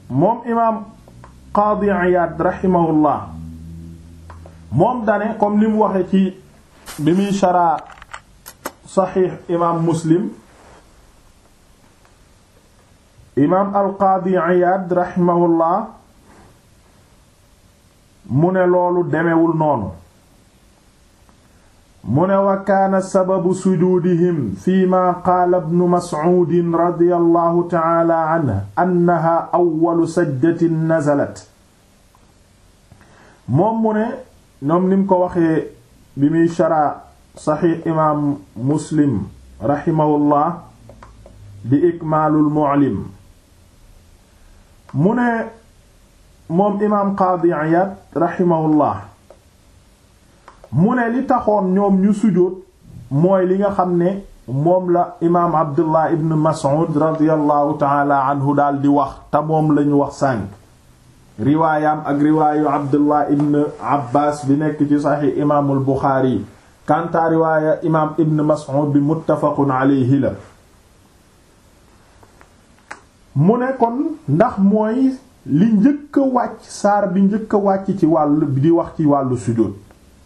moom imaam qaadi Iyaad rahimahullah moom dane comme li mu waxe ci bi muy sharaa saxiix imaam muslim imaam al qaadi Iyaad rahimahullah mu ne loolu demewul noonu mu ne wa kaana sababu sujuudihim fi ma qaala ibnu mas'uudin radiyallahu ta'ala anhu annaha awwalu sajdatin nazalat moom mu ne ñoom ni mu ko waxee bi muy sharaa saxiix imaam muslim rahimahullah di ikmaalul mu'lim mu ne moom imaam qaadi Iyaad rahimahullah mu ne li taxoon ñoom ñu sujjóot mooy li nga xam ne moom la imaam Abdullah ibn Mas'ud radiyallahu taala anhu daal di wax te moom lañu wax sànq riwaayam ak riwaayu Abdullah ibn Abbas bi nekk ci saxiix imaamul Buxaari kanta riwaaya imaam ibn Mas'ud bi muttafaqun alayhi la mu ne kon ndax mooy li njëkk a wàcc saar bi njëkk a wàcc ci wàllu di wax ci wàllu sujjóot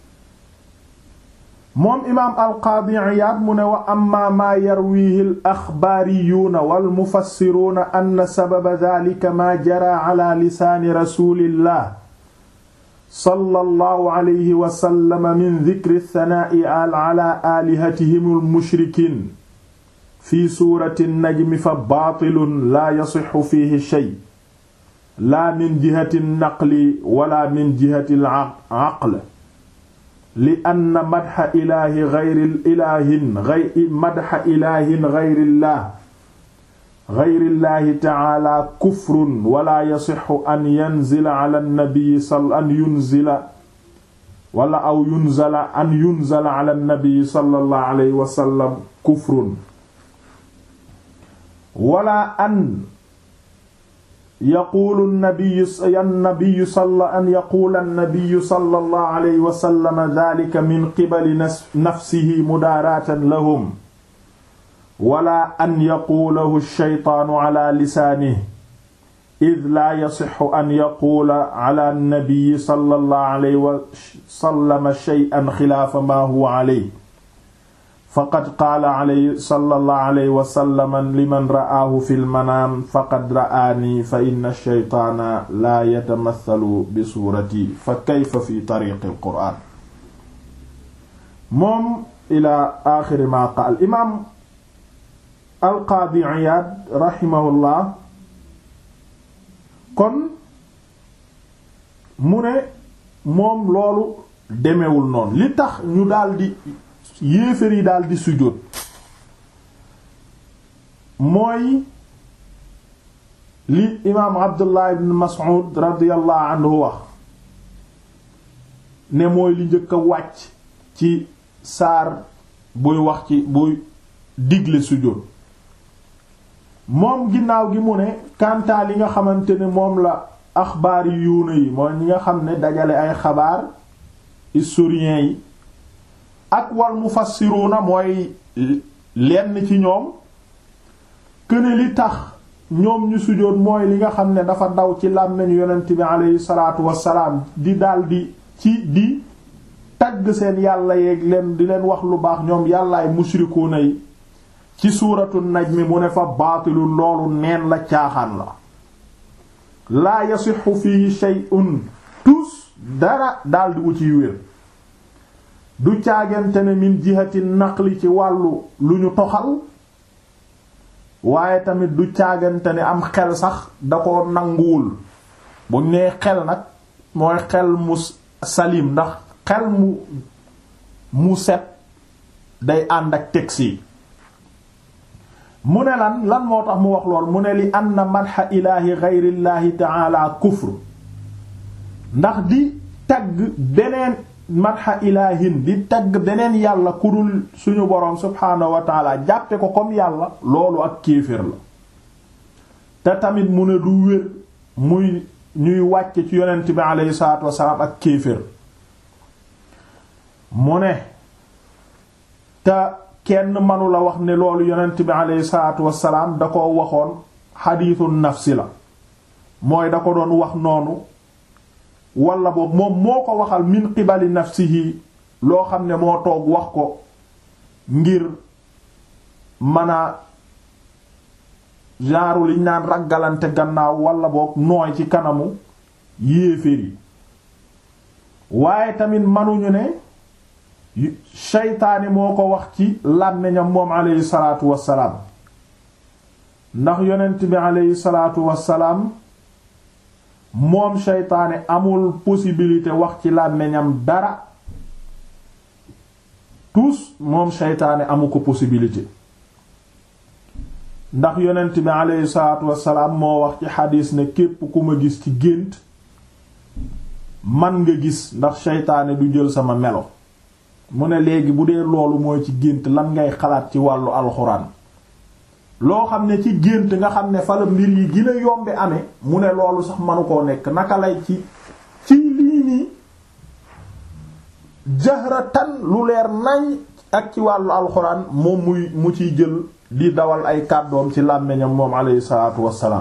moom imaam alqaadi Iyaad mu ne wa amma maa yarwihi al axbaariyuuna wal mufassiruuna anna sababa daalika maa jaraa ala lisaani rasuulillah sallallahu alayhi wa sallam min dikri thanaa'i ala aalihatihim al mushrikiin fi suurati najmi fa baatilun laa yasixu fiihi shay laa min jihati naqli wala min jihati al-aql li anna madxa ilaahi gayri ilaahin gay madxa ilaahin gayrillah gayrillaahi taala kufrun wala yasixu an yanzila ala nabii sal an yunzila wala aw yunzala an yunzala ala nabii sallallahu alayhi wa sallam kufrun wala an yaquulu nabiyu annabiyu salla an yaquula annabiyu sallallahu alayhi wa sallam daalika min qibali nafsihi mudaaraatan lahum wala an yaquulahu shaytaanu ala lisaanihi id laa yasixu an yaquula ala annabiyi sallallahu alayhi wa sallam shay'an xilaafa maa huwa alayhi faqad qaala alayhi sallallahu alayhi wa sallam liman ra'aahu fil manaam faqad ra'aanii fa inna shaytaana laa yatamathalu bi suurati fa kayfa fi tariiqil qur'aan. moom ilaa aaxiri maa qaal imaam al-qaadi Iyaad rahimahullah kon mu ne moom loolu demewul noonu li tax ñu daldi. yéefér yi daal di sujjóot mooy li imaam abdullah ibn mas'ud radiyallahu anhu wax ne mooy li njëkk a wàcc ci saar buy wax ci buy digle sujjóot moom ginnaaw gi mu ne kantaa li nga xamante ne moom la axbaar yi yuuna yi mooy ñi nga xam ne dajale ay xabaar historiens yi ak wal mufassiruna mooy lenn ci ñoom këne li tax ñoom ñu sujjóot mooy li nga xam ne dafa daw ci làmmiñu yonent bi aleyhi salaatu wassalaam di daldi ci di tagg seen yàlla yeeg leen di leen wax lu baax ñoom yàllaay mushrikuuna yi ci suuratu najmi mu ne fa baatilu loolu neen la caaxaan la laa yasixu fihi shay'un tus dara daldi wu ciy wér du caagante ne min jihati naqli ci wàllu lu ñu toxal waaye tamit du caagante ne am xel sax da ko nanguwul bu nee xel nag mooy xel mu salim ndax xel mu mu set day ànd ak tegsi mu ne lan lan moo tax mu wax lool mu ne li anna madha ilaahi gayrillaahi ta'ala kufr ndax di tagg beneen madha ilaahin di tagg beneen yàlla ku dul suñu boroom subhaanahu wa taala jàppe ko comme yàlla loolu ak kéefër la te tamit mu ne du wér muy ñuy wàcce ci yonent bi aleyhi salaatu wasalaam ak kéefër mu ne te kenn mënu la wax ne loolu yonent bi aleyhi salaatu wasalaam da ko waxoon xadiisu nafsi la mooy da ko doon wax noonu wala boobu moom moo ko waxal min qibali nafsihi loo xam ne moo toog wax ko ngir mën a genre liñ naan raggalante gannaaw wala boog nooy ci kanamu yéeféer yi waaye tamit manuñu ne seytaane moo ko wax ci làmmiñam moom aleyhi salaatu wassalaam ndax yonent bi aleyhi salaatu wassalaam moom seytaane amul possibilité wax ci làmmiñam dara tous moom seytaane amu ko possibilité ndax yonent bi aleyhi salaatu wassalaam moo wax ci xadiis ne képp ku ma gis ci gént man nga gis ndax seytaane du jël sama melo mu ne léegi bu dee loolu mooy ci gént lan ngay xalaat ci wàllu alxuraan loo xam ne ci gént nga xam ne fa la mbir yi gën a yombe amee mu ne loolu sax manu koo nekk naka lay ci ci lii nii jahratan lu leer nañ ak ci wàllu alxuraan moom muy mu ciy jël di dawal ay kàddoom ci làmmiñam moom alayhi salaatu wassalaam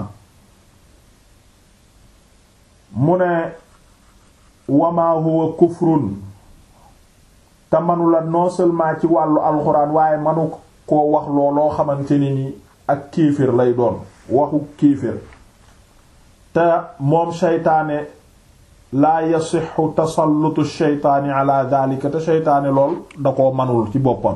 mu ne wama huwa kufrun te manula non seulement ci wàllu alxuraan waaye manu koo wax looloo xamante ni ni ak kiifir lay doon waxu kiifir te moom seytaane laa yasixu tasallutu sheytaani ala daalika te seytaane lool da koo manul ci boppam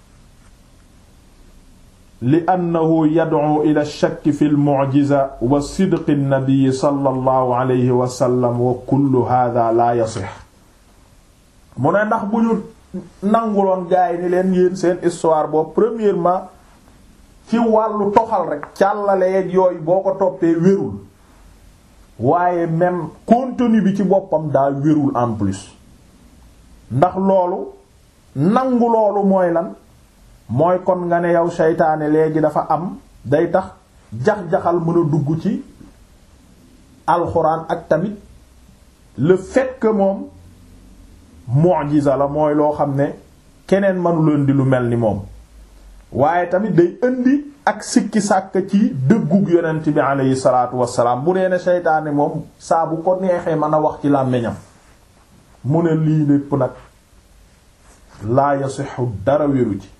li annahu yad'u ila shakki fi al-mu'jiza wa sidqi an-nabi sallallahu alayhi wa sallam wa kullu hadha la yasix mu ne ndax bu ñu nanguloon gaay ni leen yéen seen histoire boobu premièrement ci wàllu toxal rek càllaleeg yooyu boo ko toppee wérul waaye même contenu bi ci boppam daa wérul en plus ndax loolu nangu loolu mooy lan mooy kon nga ne yow seytaane léegi dafa am day tax jax-jaxal mën a dugg ci alxuraan ak tamit le fait que moom mu'jiza la mooy loo xam ne keneen mënu leen di lu mel ni moom waaye tamit day indi ak sikki sàkk ci dëggug yonent bi aleyhi salaatu wassalaam bu dee ne seytaane moom saa bu ko neexee mën a wax ci làmmiñam mu ne lii lépp nag laa yasixu dara wéru ci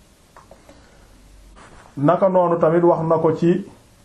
naka noonu tamit wax na ko ci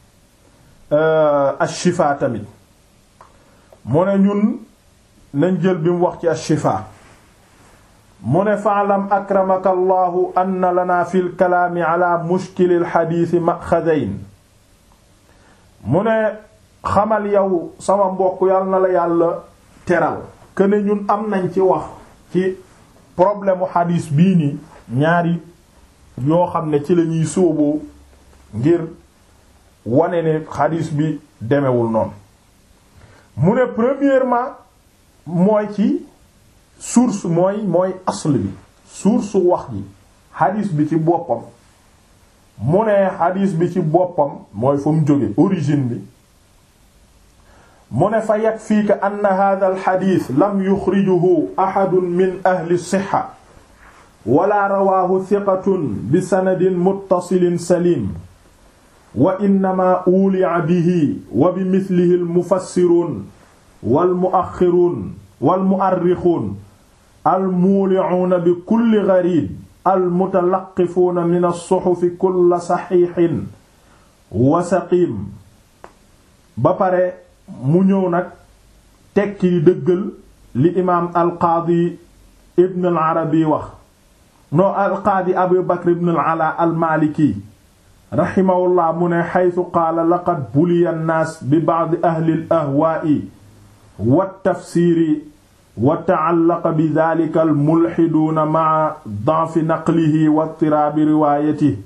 ashifa tamit mu ne ñun nañ jël bi mu wax ci ashifa mu ne faalam akramaka allahu anna lana fi lkalaami ala mushkili lxadiisi maxadayn mu ne xamal yow sama mbokk yàlla na la yàlla teral këne ñun am nañ ci wax ci problème u xadiis bii nii ñaari yoo xam ne ci la ñuy sóoboo ngir wane ne xadiis bi demewul noonu mu ne premièrement mooy ci source mooy mooy asl bi source wax ji xadiis bi ci boppam mu ne xadiis bi ci boppam mooy fa mu jóge origine bi mu ne fa yakfiika anna hadha al xadiis lam yuxrijuhu ahadun min ahli sixa wala rawaahu thiqatun bi sanadin muttasilin salim wa innama uulia bihi wa bi mithlihi al mufassiruun wal muaxiruun wal muarrixuun al muulicuuna bi kulli gariib al mutalaqifuuna min as-suxufi kulla saxiixin wa saqiim ba pare mu ñëw nag tekki di dëggal li imaam al qaadi ibn al arabi wax no al qaadi abu bakr ibn al ala al maliki raximahullah mu ne xaytu qaala laqad buliya nnaas bi ba'di ahli al ahwaa'i wa tafsiiri wa ta'allaqa bi daalika al mulxiduuna ma'a da'fi naqlihi wa ittiraabi riwaayatihi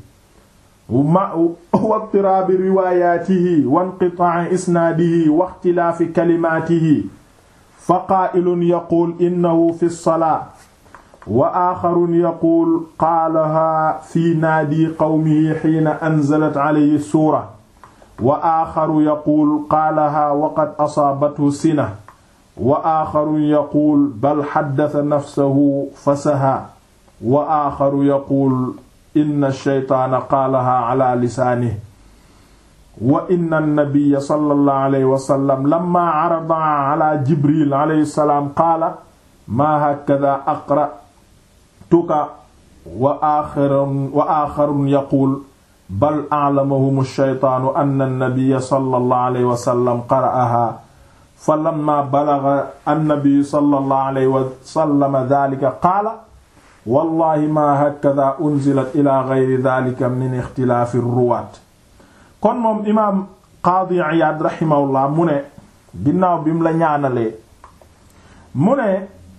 wa ittiraabi riwaayaatihi wa inqitaa'i isnaadihi wa ixtilaafi kalimaatihi fa qaa'ilun yaquul innahu fi salaa wa aaxarun yaquul qaalahaa fi naadi qawmihi xiina anzalat alayhi suura wa aaxaru yaquul qaalahaa waqad asaabathu sina wa aaxarun yaquul bal xaddasa nafsahu fasahaa wa aaxaru yaquul inna shaytaana qaalahaa ala lisaanihi wa inna an-nabiyya sallallahu alayhi wa sallam lamma arada ala jibril alayhi salaam qaala maa hakadha aqra'tuka wa aaxarun wa aaxarun yaquul bal a'lamahum ash-shaytaanu anna an-nabiyya sallallahu alayhi wa sallam qara'ahaa falammaa balagha an-nabiyyu sallallahu alayhi wa sallam dhaalika qaala wallaahi maa hakadhaa unzilat ilaa ghayri dhaalika min ixtilaafi ar-ruwaat kon moom imaam Qaadi Iyaad rahimahullah mu ne ginnaaw bi mu la ñaanalee mu ne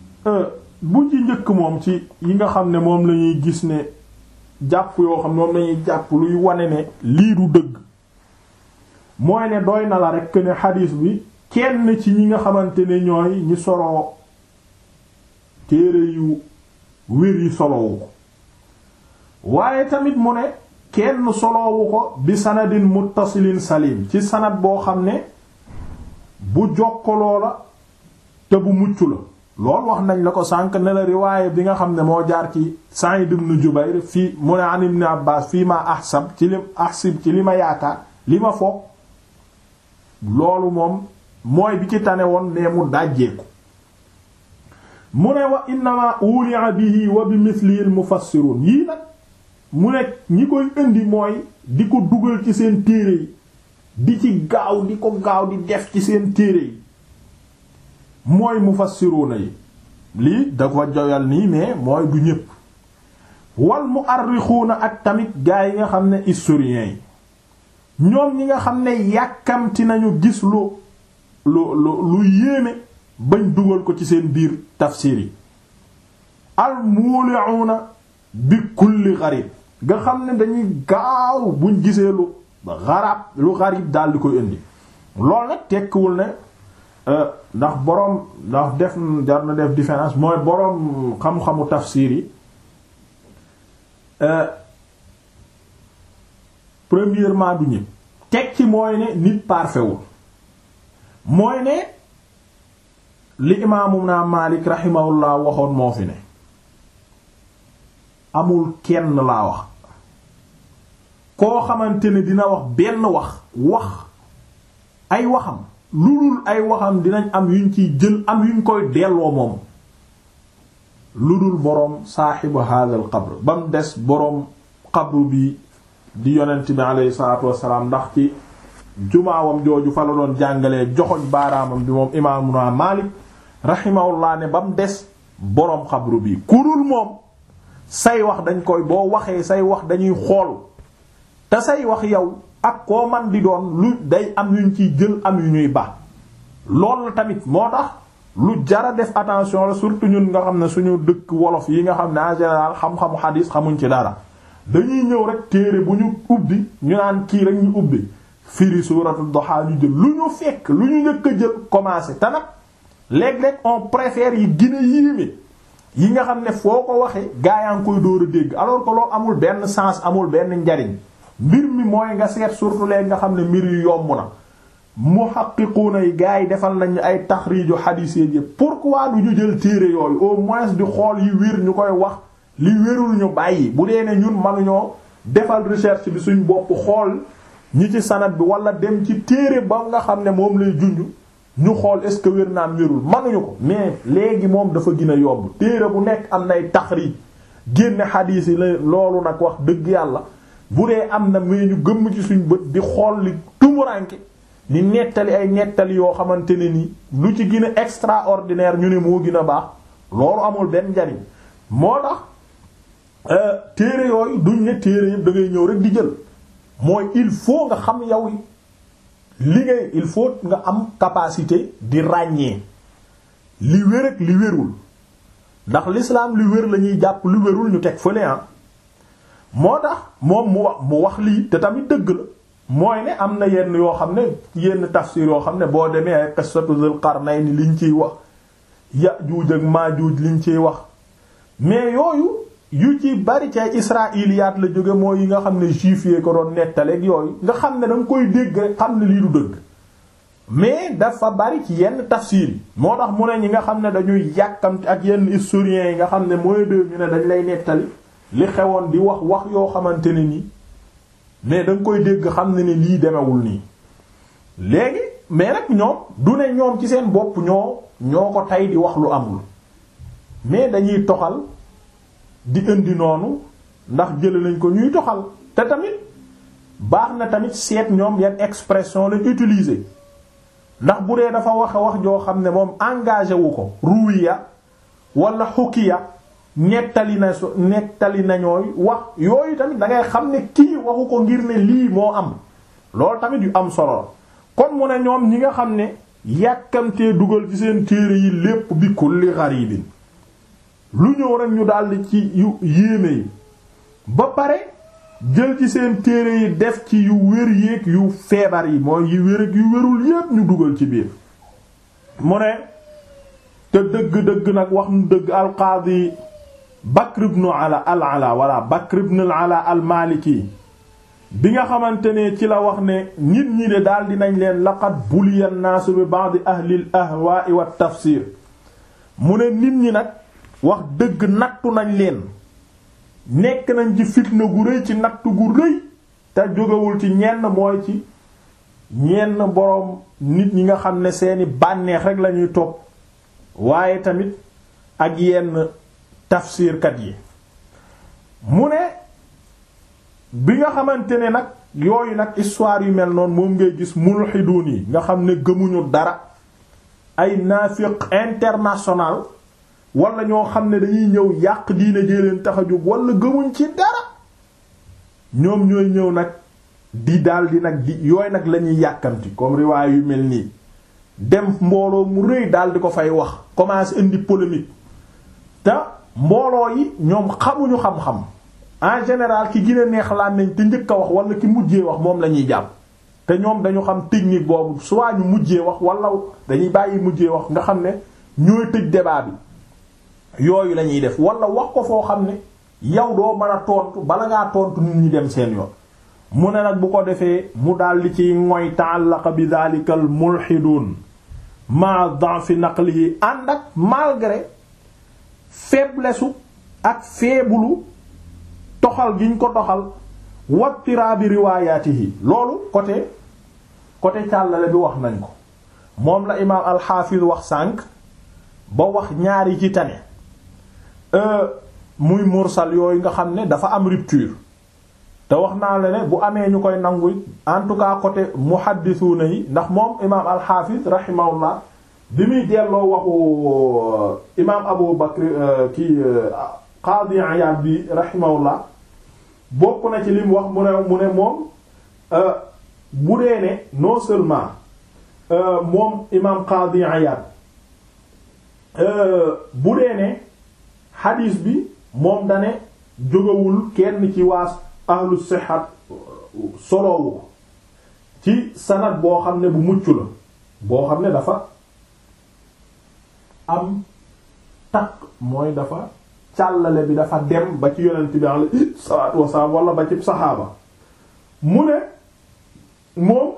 bu ci njëkk moom ci yi nga xam ne moom lañuy gis ne jàpp yoo xam ne moom lañuy jàpp luy wane ne lii du dëgg mooy ne doy na la rekk ne xadiis bi kenn ci ñi nga xamante ne ñooy ñi soloo téere yu wér yi solowu ko waaye tamit mu ne kenn soloowu ko bi sanadin muttasilin salim ci sanad boo xam ne bu jokkaloo la te bu mucc la loolu wax nañ la ko sànq ne la riwaaye bi nga xam ne moo jaar ci Sa'id ibn Jubayr fii mu ne an ibn Abbas fii ma ahsab ci li ahsib ci li ma yaakaar li ma foog loolu moom mooy bi ci tane woon ne mu dàjjeeku mu ne wa innama ulia bihi wa bi mislihi al mufassirun yii nag mu ne ñi koy indi mooy di ko dugal ci seen téere yi di ci gaaw di ko gaaw di def ci seen téere yi mooy mufassiruna yi lii da ko joyal nii mais mooy du ñépp wal mu'arrixuuna ak tamit gaa yi nga xam ne historiens yi ñoom ñi nga xam ne yàkkamti nañu gis lu lu lu lu yéeme bañ dugal ko ci seen biir tafsir yi al muli'una bi kulli gharib nga xam ne dañuy gaaw buñ gisee lu xarab lu xarib daal di koy indi loolu nag tekkiwul ne ndax boroom ndax def jar na def différence mooy boroom xam-xamu tafsir yi premièrement du ñëpp teg ci mooy ne nit parfait wul mooy ne li imaamu naa Maalik rahimahullah waxoon moo fi ne amul kenn laa wax koo xamante ne dina wax benn wax wax ay waxam lu dul ay waxam dinañ am yuñ ciy jël am yuñ koy delloo moom lu dul boroom saaxibu hadal qabr ba mu des boroom qabru bi di yonent bi aleyhi salaatu wassalaam ndax ci jumaawam jooju fa la doon jàngalee joxoñ baaraamam bi moom imaamuna Maalik rahimahullah ne ba mu des boroom xabru bi ku dul moom say wax dañ koy boo waxee say wax dañuy xool te say wax yow ak koo man di doon lu day am yuñ ciy jël am yu ñuy baax loolu la tamit moo tax lu jara def attention la surtout ñun nga xam ne suñu dëkk wolof yi nga xam ne en général xam-xamu xadiis xamuñ ci dara dañuy ñëw rek téere bu ñu ubbi ñu naan kii rek ñu ubbi firi suuratu Duha ñu jël lu ñu fekk lu ñu njëkk a jël commencé te nag léeg-léeg on préfère yi gën a yéeme yi nga xam ne foo ko waxee gaa yaa ngi koy dóor a dégg alors que loolu amul benn sens amul benn njariñ mbir mi mooy nga seet surtout léegi nga xam ne mbir yu yomb na muhaqqiquna yi gaa yi defal nañu ay taxriiju xadiis yi pourquoi du ñu jël téere yooyu au moins di xool yi wér ñu koy wax li wérul ñu bàyyi bu dee ne ñun mënuñoo defal recherche bi suñ bopp xool ñi ci sanad bi wala dem ci téere ba nga xam ne moom lay junj ñu xool est-ce que wér naam wérul mënuñu ko mais léegi moom dafa gën a yomb téere bu nekk am nay taxriij génne xadiis yi la loolu nag wax dëgg yàlla bu dee am na mais ñu gëmm ci suñ bët di xool li tumuranke di nettali ay nettali yoo xamante ne ni lu ci gën a extraordinaire ñu ne moo gën a baax loolu amul benn njariñ moo tax téere yooyu duñ ne téere yëpp da ngay ñëw rek di jël mooy il faut nga xam yow li ngay il faut nga am capacité di ràññee li wér ak li wérul ndax l'islam li wér la ñuy jàpp li wérul ñu teg fële ah moo tax moom mu wax mu wax lii te tamit dëgg la mooy ne am na yenn yoo xam ne yenn tafsir yoo xam ne boo demee ay qissatu Zul Qarnayn liñ ciy wax Yaajuuj ak Maajuuj liñ ciy wax mais yooyu yu ci bari ci ay israiliyaat la jóge mooy yi nga xam ne juif yee ko doon nettaleeg yooyu nga xam ne danga koy dégg rek xam ne lii du dëgg mais dafa bari ci yenn tafsir yi moo tax mu ne ñi nga xam ne dañuy yàkkamti ak yenn historiens yi nga xam ne mooy de ñu ne dañ lay nettali li xewoon di wax wax yoo xamante ne ni mais da nga koy dégg xam ne ne lii demewul nii léegi mais nag ñoom du ne ñoom ci seen bopp ñoo ñoo ko tey di wax lu amul mais dañuy toxal di indi noonu ndax jële nañ ko ñuy toxal te tamit baax na tamit seet ñoom yan expression lañ utiliser ndax bu dee dafa waxe wax joo xam ne moom engagé wu ko ruwiya wala xukiya nettali na so nettali nañooy wax yooyu tamit da ngay xam ne kii waxu ko ngir ne lii moo am loolu tamit yu am solo kon mu ne ñoom ñi nga xam ne yàkkamtee dugal ci seen téere yi lépp bi kulli gharibin lu ñëw rek ñu daldi ci yu yéeme yi ba pare jël ci seen téere yi def ci yu wér yéeg yu feebar yi mooy yu wér ak yu wérul yépp ñu dugal ci biir mu ne te dëgg-dëgg nag wax nu dëgg alqaadi Bakr ibn ala al ala wala Bakr ibn al ala al maliki bi nga xamante ne ci la wax ne nit ñi de daal dinañ leen laqad buliya an-naasu bi ba'd ahli al ahwaa'i wat tafsir mu ne nit ñi nag wax dëgg nattu nañ leen nekk nañ ci fitna gu rëy ci nattu gu rëy te jógewul ci ñenn mooy ci ñenn boroom nit ñi nga xam ne seeni bànneex rek lañuy topp waaye tamit ak yenn tafsirkat yi mu ne bi nga xamante ne nag yooyu nag histoire yu mel noonu moom ngay gis mulxiduun yi nga xam ne gëmuñu dara ay naafiq international wala ñoo xam ne dañuy ñëw yàq diine jee leen tax a jóg wala gëmuñ ci dara ñoom ñooy ñëw nag di daldi nag di yooyu nag lañuy yàkkamti comme riwaay yu mel nii dem mbooloo mu rëy daldi ko fay wax commence indi polémique te mbooloo yi ñoom xamuñu xam-xam en général ki gën a neex laan nañ te njëkk a wax wala ki mujjee wax moom la ñuy jàpp te ñoom dañu xam technique boobu soit ñu mujjee wax wala dañuy bàyyi mujjee wax nga xam ne ñooy tëj débat bi yooyu la ñuy def wala wax ko foo xam ne yow doo mën a tontu bala ngaa tontu nit ñi dem seen yoon mu ne nag bu ko defee mu daldi ci ngoy ta'allaqa bi dhalika al mulhidun ma da'fi naqlihi ànd ak malgré faiblesse ak feebulu toxal giñ ko toxal wattiraabi riwaayaatihi loolu côté côté càllale bi wax nañ ko moom la imaam alxaafiz wax sànq ba wax ñaari ci tane muy mursal yooyu nga xam ne dafa am rupture te wax naa la ne bu amee ñu koy nangu en tout cas côté muhaddisuuna yi ndax moom imaam alxaafiz rahimahullah bi muy delloo waxu imaam abu bakr kii qaadi Iyaad bi rahimahullah bokk na ci li mu wax mu ne mu ne moom bu dee ne non seulement moom imaam qaadi Iyaad bu dee ne xadiis bi moom dane jógawul kenn ci waa ahlu sixat soloowu ko ci sanad boo xam ne bu mucc la boo xam ne dafa am takk mooy dafa càllale bi dafa dem ba ci yonent bi alayhi salaatu wasalaam wala ba ci saxaaba mu ne moom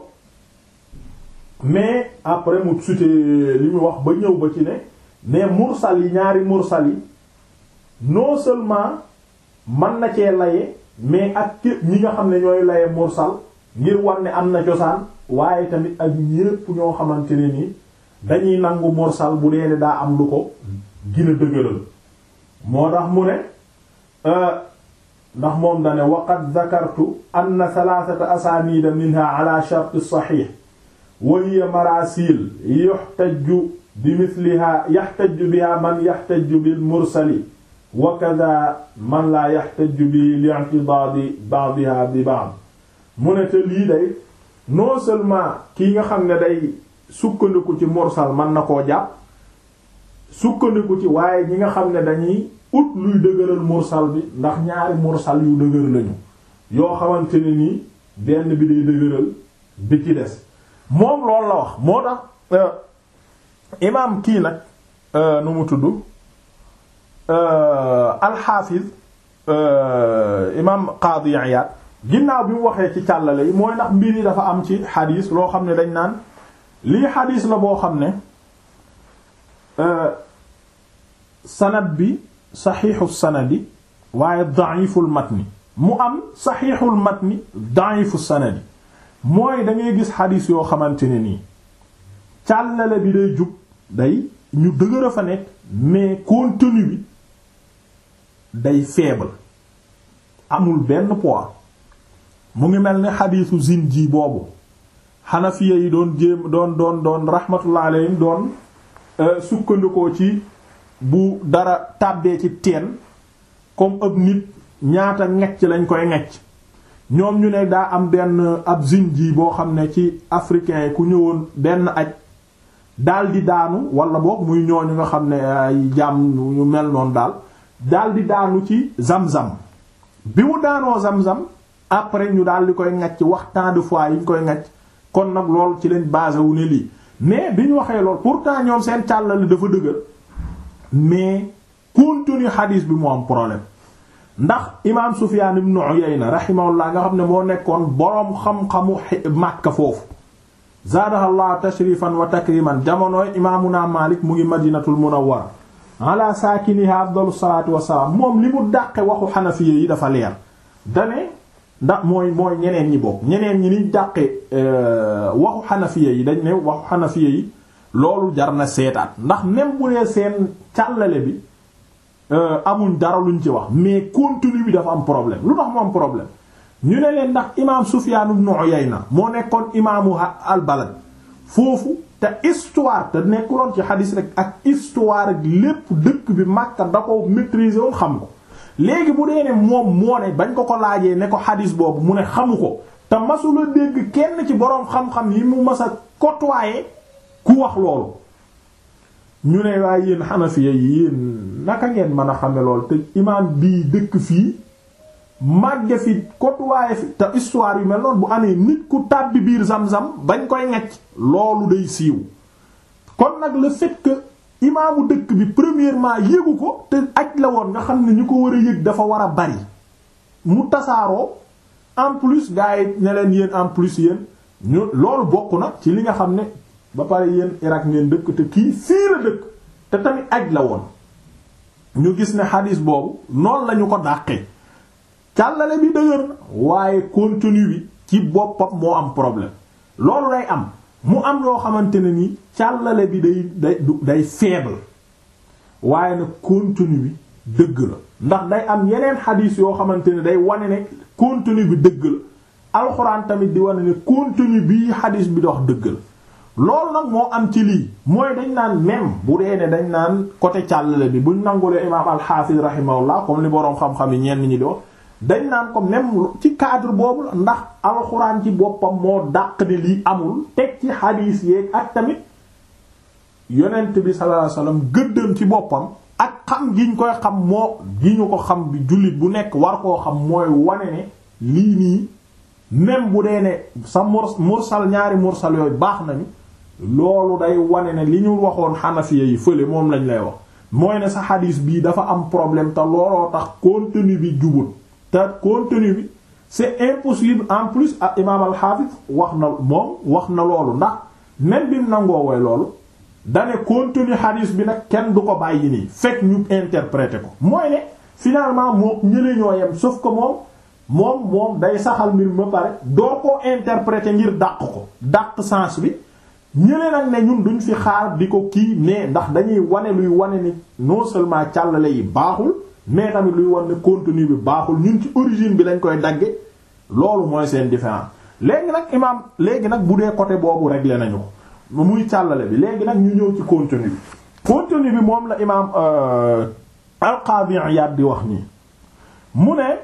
mais après mu sute li mu wax ba ñëw ba ci ne mais mursal yi ñaari mursal yi non seulement man na cee laye mais ak képp ñi nga xam ne ñooy laye mursal ngir war ne am na cosaan waaye tamit ak ñépp ñoo xamante ne ni dañuy nangu mursal bu dee daa am lu ko gën a dëgëral moo tax mu ne ndax moom dane waqad dhakartu anna thalathata asanida minha ala shart as-sahih wa hiya marasil yuhtaju bi mithliha yahtaju biha man yahtaju bil mursali wa kadha man la yahtaju bi li'tidadi ba'diha bi ba'd mu ne te lii day non seulement kii nga xam ne day sukkandiku ci mursal mën na koo jàpp sukkandiku ci waaye ñi nga xam ne dañuy ut luy dëgëral mursal bi ndax ñaari mursal yu dëgër lañu yoo xamante ne nii benn bi day dëgëral bi ci des moom loolu la wax moo tax imaam kii nag nu mu tudd alxaafiz imaam Qaadi Iyaad ginnaaw bi mu waxee ci càllale yi mooy ndax mbir yi dafa am ci xadiis loo xam ne dañ naan lii xadiis la boo xam ne sanad bi saxiixu sanadi waaye da'iful matni mu am saxiixul matni da'ifu sanadi mooy da ngay gis xadiis yoo xamante ne nii càllale bi day jub day ñu dëgër a fa nekk mais contenu bi day faible amul benn poids mu ngi mel ni xadiisu zinji boobu xanafiya yi doon jéem doon doon doon rahmatullah alayhim doon sukkandikoo ci bu dara tàbbee ci teen comme ëpp nit ñaata ngecc lañ koy ngecc ñoom ñu ne daa am benn ab zinji boo xam ne ci africain yi ku ñëwoon benn aj daal di daanu wala boog muy ñooñu nga xam ne ay jaam ñu mel noonu daal daal di daanu ci zam-zam bi mu daanoo zam-zam après ñu daal di koy ngacc wax tant de fois yi ñu koy ngacc kon nag lool ci leen basé wu ne lii mais bi ñu waxee lool pourtant ñoom seen càllali dafa dëgër mais contenu hadis bi moo am problème ndax imaam Sufyaan ibn Uyayna rahimahullah nga xam ne moo nekkoon boroom xam-xamu Makka foofu zaadahallahu tashrifan wa takriman jamonooy imaamuna Maalik mu ngi madinatul munawwara ala saakiniha afdalu salaatu wassalaam moom li mu dàqe waxu xanafiya yi dafa leer dane ndax mooy mooy ñeneen ñi bokk ñeneen ñi niñ dàqe waxu xanafiya yi dañ ne waxu xanafiya yi loolu jar na seetaat ndax même bu dee seen càllale bi amuñ dara luñ ci wax mais contenu bi dafa am problème lu tax mu am problème ñu ne leen ndax imaam Sufyaan ibn Uyayna moo nekkoon imaamu al balad foofu te histoire te nekkuloon ci xadis rek ak histoire ak lépp dëkk bi Makka da ko maîtriser woon xam ko léegi bu dee ne moom moo ne bañ ko ko laajee ne ko xadis boobu mu ne xamu ko te masula dégg kenn ci boroom xam-xam yi mu mas a côtoyer ku wax loolu ñu ne waaye yéen Hanafiya yi yéen naka ngeen mën a xame lool te imaam bii dëkk fii màgge fi côtoyer fi te histoire yu mel noonu bu amee nit ku tàbbi biir zam-zam bañ koy ngacc loolu day siiw kon nag le fait que imaamu dëkk bi premièrement yégu ko te aj la woon nga xam ne ñu ko war a yëg dafa war a bari mu tasaaroo en plus gars yi ne leen yéen en plus yéen ñu loolu bokk na ci li nga xam ne ba pare yéen Irak ngeen dëkk te kii fii la dëkk te tamit aj la woon ñu gis ne xadiis boobu noonu lañu ko dàqee càllale bi dëgër na waaye contenu bi ci boppam moo am problème loolu lay am mu am loo xamante ne ni càllale bi day day day faible waaye nag contenu bi dëgg la ndax day am yeneen xadiis yoo xamante ne day wane ne contenu bi dëgg la alxuraan tamit di wane ne contenu bii xadiis bi dox dëgg la loolu nag moo am ci lii mooy dañ naan même bu dee ne dañ naan côté càllale bi buñ nangulee imaam al-Hafiz rahimahullah comme li boroom xam-xam yi ñenn ñi di wax dañ naan ko même ci cadre boobu la ndax alxuraan ci boppam moo dàq ne lii amul teg ci xadiis yeeg ak tamit yonent bi sallallahu alayhi wasallam gëddëm ci boppam ak xam gi ñu koy xam moo gi ñu ko xam bi jullit bu nekk war koo xam mooy wane ne lii nii même bu dee ne sa mursal ñaari mursal yooyu baax nañu loolu day wane ne li ñu waxoon xanafiya yi fële moom lañ lay wax mooy ne sa xadiis bii dafa am problème te looloo tax contenu bi jubut te contenu bi c'est impossible en plus ak imaam al-Hafiz wax na moom wax na loolu ndax même bi mu nangoo woy loolu dane contenu xadiis bi nag kenn du ko bàyyi nii fekk ñu interpréter ko mooy ne finalement moom ñële ñoo yem sauf que moom moom moom day saxal mbir ma pare doo ko interpréter ngir dàq ko dàq sens bi ñële nag ne ñun duñ fi xaar di ko kii mais ndax dañuy wane luy wane ni non seulement càllale yi baaxul mais tamit luy wane ne contenu bi baaxul ñun ci origine bi lañ koy dagge loolu mooy seen différence léegi nag imaam léegi nag bu dee côté boobu réglé nañu ko muy càllale bi léegi nag ñu ñëw ci contenu bi contenu bi moom la imaam al-Qadi Iyad di wax nii mu ne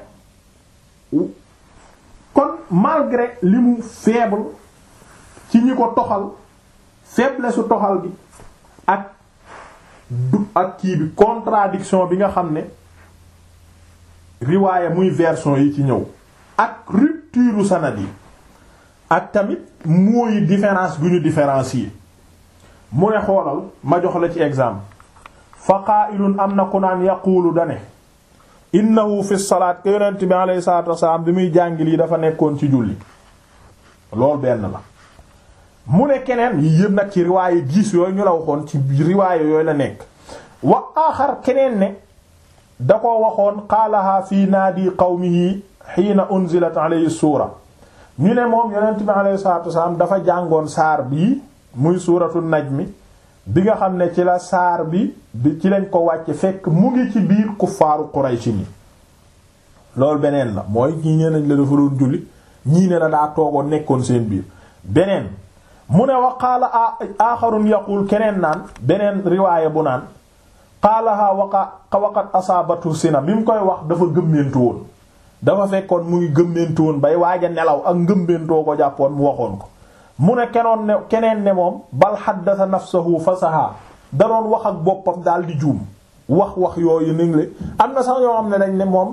kon malgré li mu faible ci ñi ko toxal faiblesse su toxal gi ak du ak kii bi contradiction bi nga xam ne riwaaya muy version yi ci ñëw ak rupture sanad yi ak tamit mooy différence gu ñu différencier mu ne xoolal ma jox la ci exemple fa qaa'ilun am na ku naan yaquulu dane innahu fi salaat ke yonent bi alayhi salaatu wasalaam bi muy jàngil yi dafa nekkoon ci julli loolu benn la mu ne keneen yi yëpp nag ci riwaaye gis yooyu ñu la waxoon ci riwaaye yooyu la nekk wa aaxar keneen ne da ko waxoon qaalaha fi naadi qawmihi xiina unzilat alayhi suura ñu ne moom yonent bi alayhi salaatu wasalaam dafa jàngoon saar bii muy suuratu najmi bi nga xam ne ci la saar bi bi ci lañ ko wàcce fekk mu ngi ci biir kuffaaru Quraysh ni loolu beneen la mooy ñii nee nañ la dafa doon julli ñii ne la daa toogoon nekkoon seen biir beneen mu ne wa qaala aaxarun yaqul keneen naan beneen riwaaya bu naan qaalaha waqa waqat asaabatu sina bi mu koy wax dafa gëmmentu woon dafa fekkoon mu ngi gëmmentu woon bay waaj a nelaw ak ngëmmentoo ko jàppoon mu waxoon ko mu ne kenoon ne keneen ne moom bal xaddasa nafsahu fasaha da doon wax ak boppam daal di juum wax wax yooyu ni le am na sax yoo xam ne dañ ne moom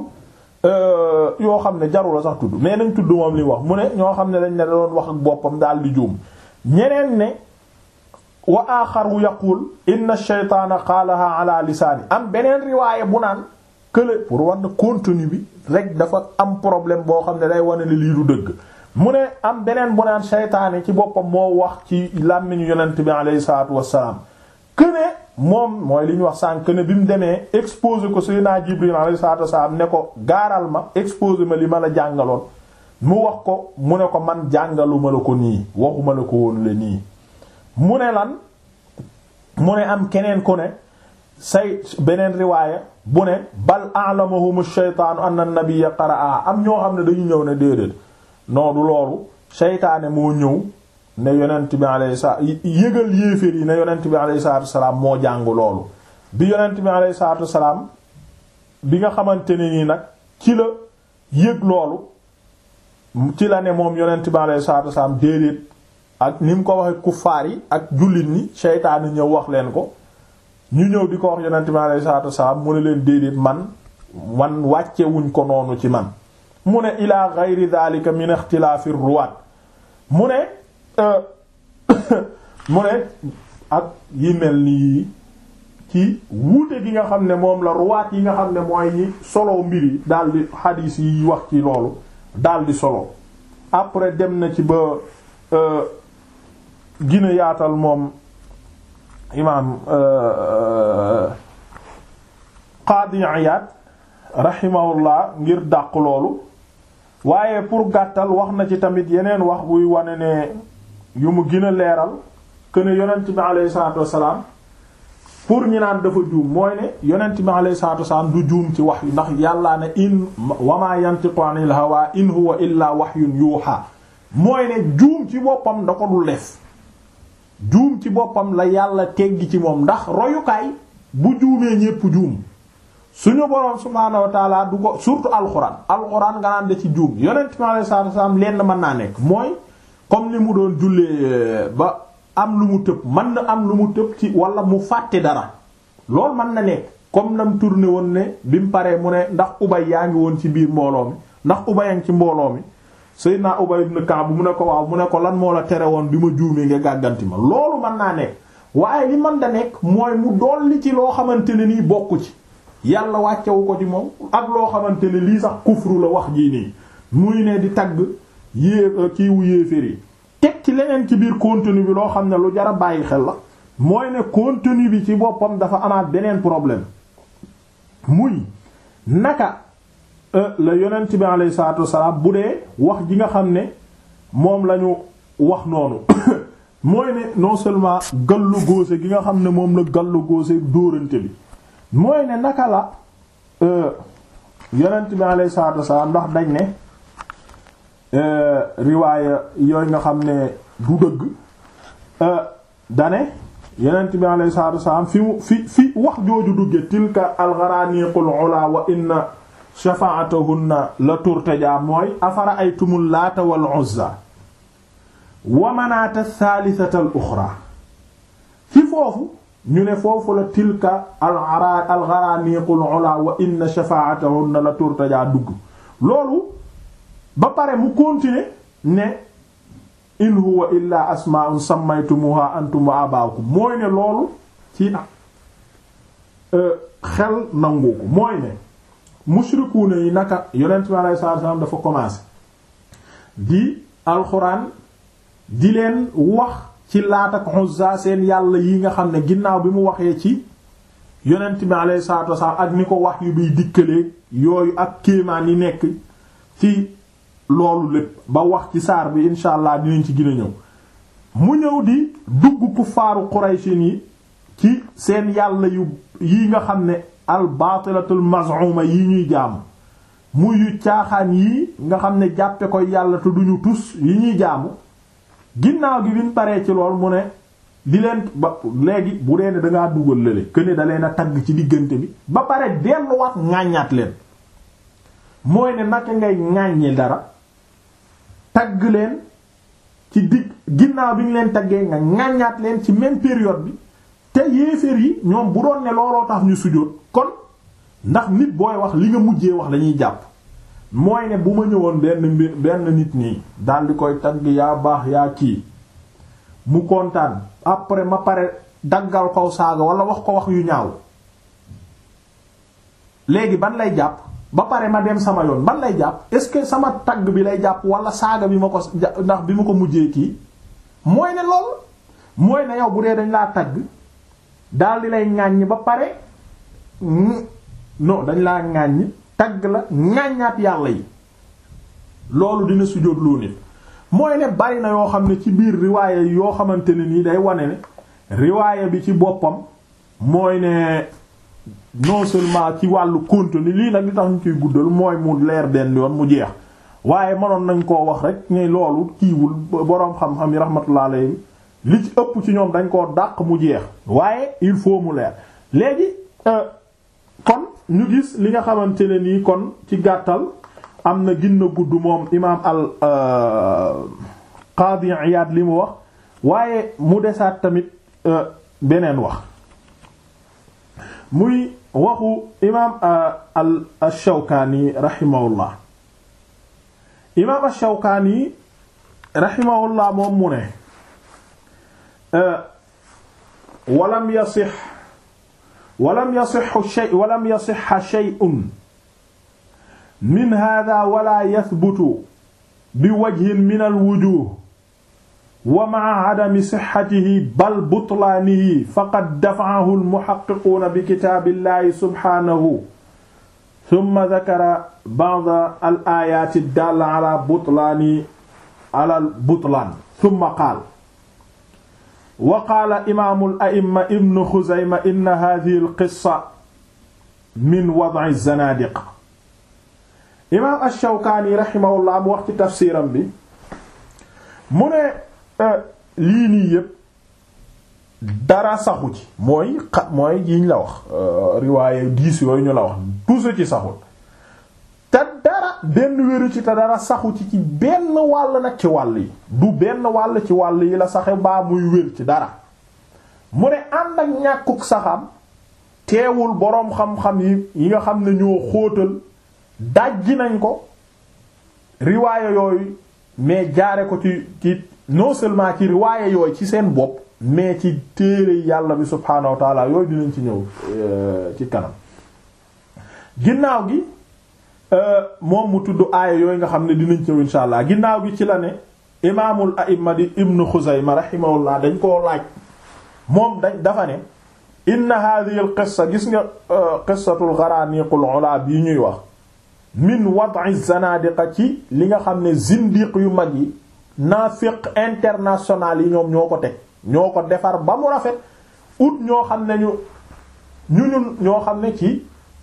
yoo xam ne jarula sax tudd mais nañ tudd moom li wax mu ne ñoo xam ne dañ ne da doon wax ak boppam daal di juum ñeneen ne wa aaxaru yaqul inna shaytaana qaalaha ala lisaani am beneen riwaaya bu naan kële pour war na contenu bi rek dafa am problème boo xam ne day wane ne lii du dëgg mu ne am beneen bu naan shaytaane ci boppam moo wax ci làmmiñu yonent bi alayhi salaatu wassalaam këne moom mooy li ñu wax sànq këne bi mu demee exposé ko Seydina Jibril alayhi salaatu wassalaam ne ko gaaral ma exposé ma li ma la jàngaloon mu wax ko mu ne ko man jàngaluma la ko nii waxuma la ko woon la nii mu ne lan mu ne am keneen ku ne say beneen riwaaya bu ne bal a'lamahum ash-shaytaanu anna an-nabiyya qara'a am ñoo xam ne dañu ñëw ne déedéet non du loolu seytaane moo ñëw ne yonent bi alayhi salaam yëgal yéeféer yi ne yonent bi alayhi salaatu wasalaam moo jàng loolu bi yonent bi alayhi salaatu wasalaam bi nga xamante ne nii nag ci la yëg loolu ci la ne moom yonent bi alayhi salaatu wasalaam déedéet ak ni mu ko waxee kuffaar yi ak jullit ñi seytaane ñëw wax leen ko ñu ñëw di ko wax yonent bi alayhi salaatu wasalaam mu ne leen déedéet man man wàcce wuñ ko noonu ci man mu ne ila gayri dhalika min ixtilaafi ruwaat mu ne mu ne ak yi mel nii ci wuute gi nga xam ne moom la ruwaat yi nga xam ne mooy ñi solo mbir yi daldi xadiis yi wax ci loolu daldi solo après dem na ci ba gina yaatal moom imaam Qaadi Iyaad rahimahullah ngir dàq loolu waaye pour gàttal wax na ci tamit yeneen wax buy wane ne yu mu gën a leeral que ne yonent bi alayhi salaatu wassalaam pour ñi naan dafa juum mooy ne yonent bi alayhi salaatu wassalaam du juum ci wax yu ndax yàllaa ne in wa maa yantiqu anil hawaa in huwa illaa wahyun yuuhaa mooy ne juum ci boppam da ko dul def juum ci boppam la yàlla teggi ci moom ndax royukaay bu juumee ñépp juum suñu boroom subhaanahu wa taala du ko surtout alxuraan alxuraan nga naan da ci juum yonent mi alayhi salaatu wasallam lenn mën naa nekk mooy comme ni mu doon jullee ba am lu mu tëb mën na am lu mu tëb ci wala mu fàtte dara loolu mën na nekk comme nam tourné woon ne bi mu paree mu ne ndax ubay yaa ngi woon ci biir mbooloo mi ndax ubay yang ci mbooloo mi Seydina Ubay ibn Ka'b mu ne ko waaw mu ne ko lan moo la tere woon bi ma juumee nga gàgganti ma loolu mën naa nekk waaye li man da nekk mooy mu dolli ci loo xamante ne nii bokku ci yàlla wàccewu ko ci moom ak loo xamante ne lii sax kufru la wax jii nii muy ne di tagg yée kiiwu yéefér yi teg ci leneen ci biir contenu bi loo xam ne lu jara bàyyi xel la mooy ne contenu bi ci boppam dafa amaat beneen problème muy naka la yonent bi alayhi salaatu wassalaam bu dee wax ji nga xam ne moom lañu wax noonu mooy ne non seulement gallu góose gi nga xam ne moom la gallu góose dóorante bi mooy ne naka la yonent bi alayhi salaatu wassalaam ndax dañ ne riwaaya yooyu nga xam ne du dëgg dane yonent bi alayhi salaatu wassalaam fi mu fi fi wax jooju dugge tilka algaraniqul ula wa inna shafaatahunna la turtaja mooy afara aytumul laata wal uzza wa manaata thalithata al uxra ci foofu ñu ne foofu la tilka al gharaniqul ula wa inna shafaatahunna la turtaja dugg loolu ba pare mu continuer ne in huwa illa asmaa'un sammaytumuha antum wa abaakum mooy ne loolu ci xel nangu ko mooy ne mushrikuuna yi naka yonent bi alayhi salaatu salaam dafa commencé di alxuraan di leen wax ci Laat ak Uzza seen yàlla yi nga xam ne ginnaaw bi mu waxee ci yonent bi alayhi salaatu wasalaam ak ni ko wax yu biy dikkalee yooyu ak kéemaan yi nekk ci loolu lépp ba wax ci saar bi insha allah dinañ ci gën a ñëw mu ñëw di dugg kuffaaru Qurayshin yi ci seen yàlla yu yi nga xam ne al baatilatul maz'uma yi ñuy jaamu muy yu caaxaan yii nga xam ne jàppe ko yàlla te duñu tus yi ñuy jaamu ginnaaw gi biñ paree ci lool mu ne di leen ba léegi bu dee ne dangaa dugal lële que ne da leen a tagg ci diggante bi ba pare delluwaat ŋàññaat leen mooy ne naka ngay ŋàññi dara tagg leen ci digg ginnaaw bi ñu leen taggee nga ŋàññaat leen ci même période bi te yéeféer yi ñoom bu doon ne looloo tax ñu sujjóot kon ndax nit booy wax li nga mujjee wax lañuy jàpp mooy ne bu ma ñëwoon benn mbir benn nit nii daal di koy tagg yaa baax yaa kii mu kontaan après ma pare daggal kow saaga wala wax ko wax yu ñaaw léegi ban lay jàpp ba pare ma dem sama yoon ban lay jàpp est-ce que sama tagg bi lay jàpp wala saaga bi ma ko ndax bi ma ko mujjee kii mooy ne lool mooy ne yow bu dee dañ laa tagg daal di lay ŋàññ ba pare non dañ laa ŋàññ tagg la ŋàññaat yàlla yi loolu dina sujjóot loo nit mooy ne bari na yoo xam ne ci biir riwaaya yoo xamante ne nii day wane ne riwaaya bi ci boppam mooy ne non seulement ci wàllu contenu lii nag li tax ñu koy guddal mooy mu leer benn yoon mu jeex waaye mënoon nañ koo wax rek ne loolu kiiwul boroom xam-xam yi rahmatullah alayhi li ci ëpp ci ñoom dañ koo dàq mu jeex waaye il faut mu leer léegi kon ñu gis li nga xamante ne nii kon ci gàttal am na ginna gudd moom imaam al Qaadi Iyaad li mu wax waaye mu desaat tamit beneen wax muy waxu imaam al Shawkaani rahimahullah imaam al Shawkaani rahimahullah moom mu ne walam yasix walam yasixu shay walam yasixa shay'un min hada wala yathbutu bi wajhin min alwujuh wa ma'a adami sixatihi bal butlaanihi faqad dafa'ahu almuhaqqiquuna bi kitaabillahi subhaanahu thumma dhakara ba'da al-aayaati ad-daalla ala butlaani ala al-butlaan thumma qaala wa qaala imaamu al-a'imma ibnu Xuzayma inna haadhihi al-qissa min wad'i az-zanaadiqa imaam ash-Shawkaani rahimahullah mu wax ci tafsiram bi mu ne lii nii yépp dara saxu ci mooy xa mooy yiñ la wax riwaaye diis yooyu ñu la wax tuusa ci saxul te dara benn wéru ci te dara saxu ci ci benn wàll nag ci wàll yi du benn wàll ci wàll yi la saxe baa muy wér ci dara mu ne ànd ak ñàkkuk saxam teewul boroom xam-xam yi yi nga xam ne ñoo xóotal dajji nañ ko riwaaya yooyu mais jaare ko ci ci non seulement ci riwaaya yooyu ci seen bopp mais ci téere yàlla bi subhaanahu wa taala yooyu dinañ ci ñëw ci kanam ginnaaw gi moom mu tudd aaya yooyu nga xam ne dinañ ci ñëw insha allah ginnaaw gi ci la ne imaamul a'imma di ibnu xuzayma rahimahullah dañ koo laaj moom dañ dafa ne inna hadhihi al qissa gis nga qissatul gharaniqul ula bi ñuy wax min wad'i zanadiqa ci li nga xam ne zindiq yu mag yi naafiq international yi ñoom ñoo ko teg ñoo ko defar ba mu rafet ut ñoo xam ne ñu ñu ñun ñoo xam ne ci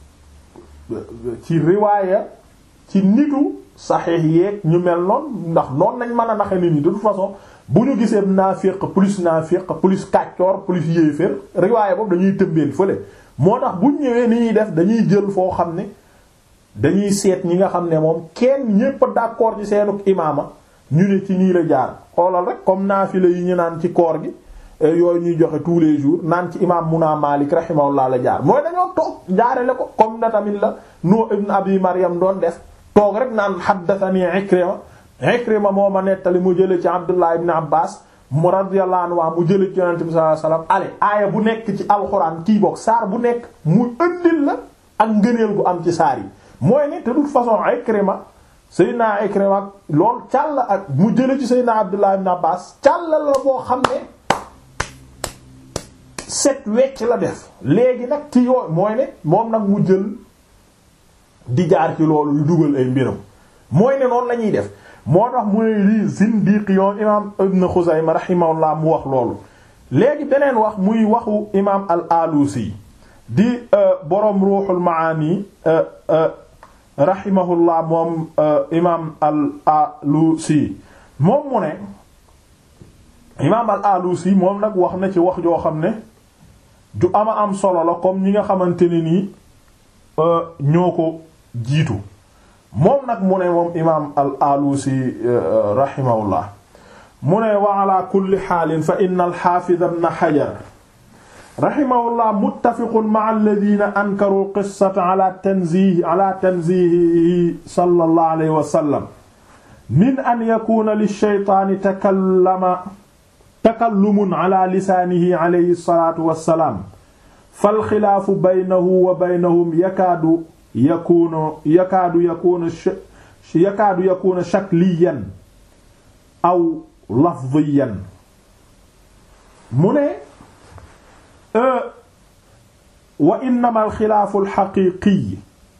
ci riwaaya ci nitu saxiix yeeg ñu mel noonu ndax noonu nañ mën a naxe nit ñi de toute façon bu ñu gisee naafiq plus naafiq plus kàccoor plus yéeféer riwaaya boobu dañuy tëmbeel fële moo tax buñ ñëwee ni ñuy def dañuy jël foo xam ne dañuy seet ñi nga xam ne moom kenn ñépp d'accord ci seenuk imaama ñu ne ci nii la jaar xoolal rek comme naafila yi ñu naan ci koor gi yooyu ñuy joxe tous les jours naan ci imaam Muna Malik rahimahullah la jaar mooy dañoo toog jaarale ko comme na tamit la nu ibn Abi Maryam doon def toog rek naan haddathani Ikrima Ikrima moo ma nettali mu jële ci Abdullah ibn Abbas mu radiyallahu anhu mu jële ci Yonent bi sallallahu alayhi wasallam ale aaya bu nekk ci alxuraan kii boog saar bu nekk mu ëndil la ak ngëneel gu am ci saar yi mooy ne de toute façon Ikrima Seydina Ikrima lool càll ak mu jële ci Seydina Abdullah ibn Abbas càll la boo xam ne set wecc la def léegi nag ci yooyu mooy ne moom nag mu jël di jaar ci loolu yu dugal ay mbiram mooy ne noonu la ñuy def moo tax mu ne lii zindiq yoon imaam ibn Xuzayma rahimahullah mu wax loolu léegi beneen wax muy waxu imaam al alusi di boroom ruuxul maani rahimahullah moom imaam al alusi moom mu ne imaam al alusi moom nag wax na ci wax joo xam ne ju ama am solo la comme ñi nga xamante ne nii ñoo ko jiitu moom nag mu ne moom imaam al alusi rahimahullah mu ne wa ala kulli xaalin fa inna al xaafid ibn xajar rahimahullah muttafiqun ma'a alladhina ankaru qissata ala tanzihi ala tanzihihi sallallahu alayhi wa sallam min an yakuna lish-shaytaani takallama takallumun ala lisaanihi alayhi salaatu wa salaam fal xilaafu baynahu wa baynahum yakaadu yakuunu yakaadu yakuunu yakaadu yakuunu shakliyan aw lafdiyan mu ne wa innama alxilaafu alxaqiiqiy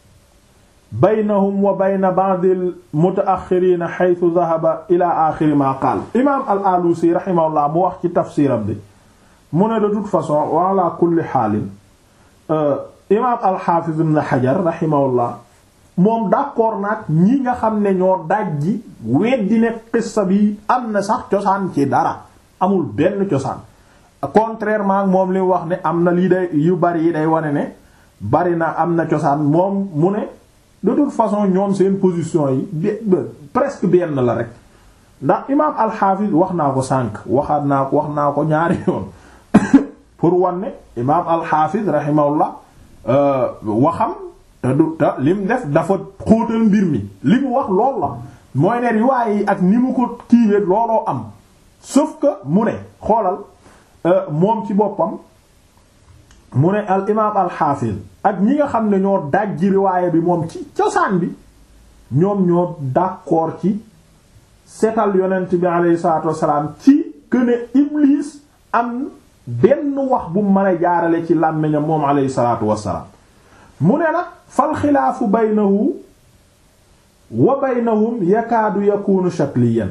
baynahum wa bayna ba'd almutaaxiriina xaytu dahaba ila axiri ma qaal imaam al alusi raximahullah mu wax ci tafsiram bi mu ne de toute façon wa ala kulli xaalin imaam alxaafiz ibn xajar raximahullah moom d'accord nag ñi nga xam ne ñoo dajji weddi ne qissa bi am na sax cosaan ci dara amul benn cosaan contrairement ak moom li wax ne am na lii day yu bari yi day wane ne bari na am na cosaan moom mu ne de toute façon ñoom seen position yi bi presque benn la rek ndax imaam alxaafis wax naa ko sànq waxaat naa ko wax naa ko ñaari yoon pour wanne imaam alxaafis rahimahullah waxam te du te lim def dafa xóotal mbir mi li mu wax lool la mooy ne riwaay yi ak ni mu ko kiiwee looloo am sauf que mu ne xoolal moom ci boppam mu ne al imaam al xaafis ak ñi nga xam ne ñoo dajji riwaaya bi moom ci cosaan bi ñoom ñoo d'accord ci setal yonent bi alayhi salaatu wassalaam ci këne iblis am benn wax bu mën a jaarale ci làmmiñam moom alayhi salaatu wassalaam mu ne nag fal xilaafu baynahu wa baynahum yakaadu yakunu shakliyan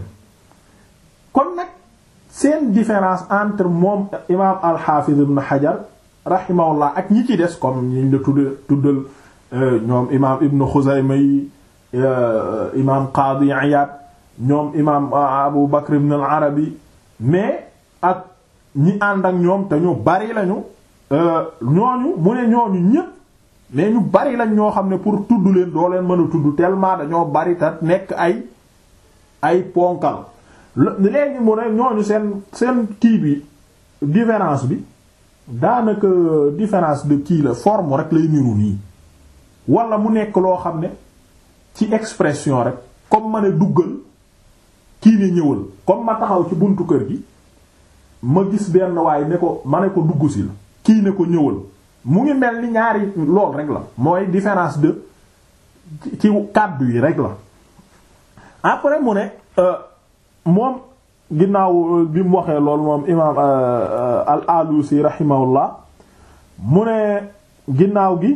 kon nag seen différence entre moom imaam al-Hafiz ibn Hajar rahimahullah ak ñi ci des comme ñiñ la tudd tuddal ñoom imaam ibn Xuzayma yi imaam Qaadi Iyaad ñoom imaam Abu Bakr ibn al-Arabi mais ak ñi ànd ak ñoom te ñu bari lañu ñooñu mu ne ñooñu ñépp mais ñu bari lañ ñoo xam ne pour tudd leen doo leen mën a tudd tellement dañoo bari te nekk ay ay ponkal léegi mu ne ñooñu seen seen kii bi différence bi daanaka différence de kii la forme rek lay niru nii wala mu nekk loo xam ne ci expression rek comme ma ne duggal kii ne ñëwal comme ma taxaw ci buntu kër gi ma gis benn waaye ne ko ma ne ko dugg si la kii ne ko ñëwal mu ngi mel ni ñaari lool rek la mooy différence de ci kàddu yi rek la après mu ne moom ginnaaw bi mu waxee lool moom imaam al alusi rahimahullah mu ne ginnaaw gi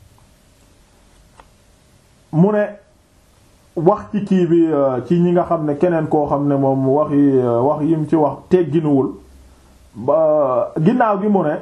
mu ne wax ci kii bi ci ñi nga xam ne keneen koo xam ne moom wax yi wax yim ci wax tegginuwul ba ginnaaw gi mu ne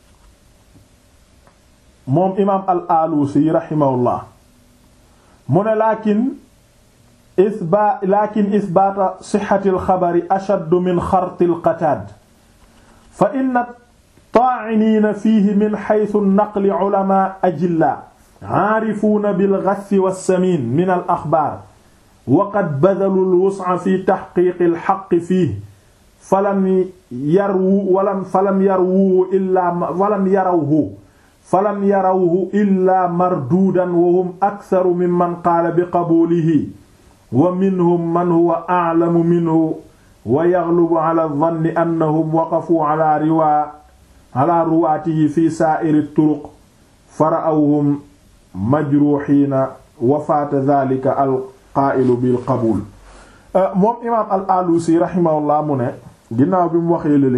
moom imaam al alusi rahimahullah mu ne laakin isba laakin isbaata sixati alxabari ashaddu min xarti alqataad fa inna taa'iniina fiihi min xaysu naqli culamaa ajillaa caarifuuna bilgassi wassamiin min alaxbaar wa qad badaluu alwusca fi taxqiiqi alxaqqi fiihi falam yarwu walam falam yarwuhu illaa falam yarawhu falam yarawhu illaa marduudan wa hum aksaru mimman qaala biqabuulihi wa minhum man huwa a'lamu minhu wa yaghlubu ala dhanni annahum waqafuu ala riwaa ala ruwaatihi fi saa'iri turuq fara'awhum majruuhiina wa faata dhaalika al-qaa'ilu bil qabuul moom imaam al-Alusi rahimahullah mu ne ginnaaw bi mu waxee lële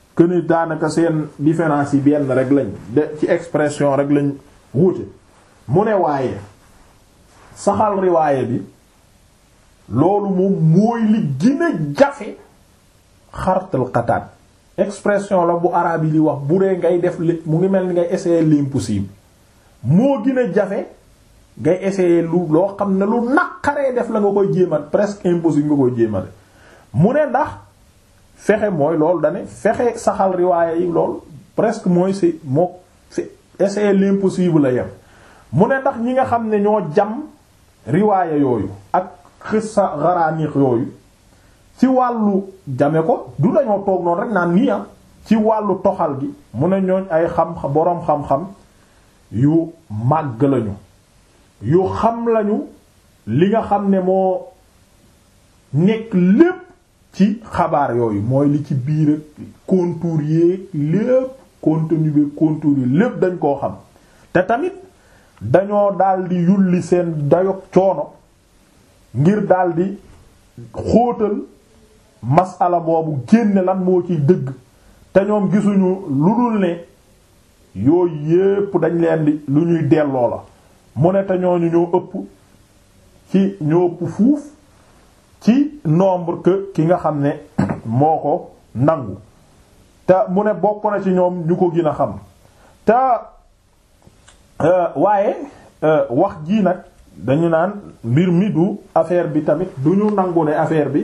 que ni daanaka seen différence yi benn rek lañ de ci expression rek lañ wuute mu ne waaye saxal riwaaye bi loolu moom mooy li gën a jafe xartal xataat expression la bu arabe yi li wax bu dee ngay def li mu ngi mel ni ngay essayer l'impossible moo gën a jafe ngay essayer lu loo xam ne lu naqaree def la nga koy jéemat presque impossible nga koy jéemate mu ne ndax fexe mooy loolu dane fexe saxal riwaaya yi lool presque mooy si moo essayer l'impossible la yem mu ne ndax ñi nga xam ne ñoo jam riwaaya yooyu ak xissa xaraaniix yooyu ci wàllu jame ko du dañoo toog noonu rek naan nii am ci wàllu toxal gi mu ne ñooñ ay xam boroom xam-xam yu màgg lañu yu xam lañu li nga xam ne moo nekk lépp ci xabaar yooyu mooy li ci biir ak contour yeeg lépp contenu bi contour yi lépp dañ koo xam te tamit dañoo daldi yulli seen dayog coono ngir daldi xóotal masala boobu génne lan moo ciy dëgg te ñoom gisuñu lu dul ne yooyu yépp dañ leen di lu ñuy delloo la mu ne te ñooñu ñoo ëpp ci ñoo ëpp fuuf ci nombre que ki nga xam ne moo ko nangu te mu ne bokk na ci ñoom ñu ko gën a xam te waaye wax jii nag dañu naan mbir mi du affaire bi tamit du ñu nangu ne affaire bi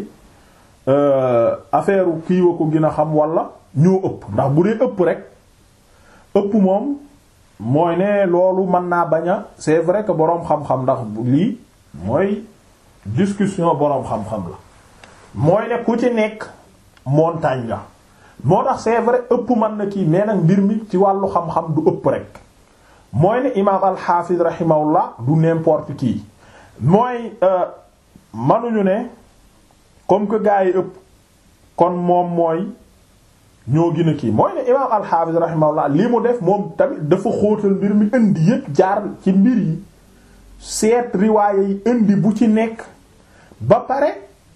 affaire kii wa ko gën a xam wala ñoo ëpp ndax bu dee ëpp rek ëpp moom mooy ne loolu mën naa bañ a c'est vrai que boroom xam-xam ndax lii mooy discussion boroom xam-xam la mooy ne ku ci nekk montagne la moo tax c'est vrai ëpp mën na kii mais nag mbir mi ci wàllu xam-xam du ëpp rek mooy ne imaam al-Hafiz rahimahullah du n'importe qui mooy manuñu ne comme que gaa yi ëpp kon moom mooy ñoo gën a kii mooy ne imaam al-Hafiz rahimahullah li mu def moom tamit dafa xóotal mbir mi indi yépp jaar ci mbir yi seet riwaaye yi indi bu ci nekk ba pare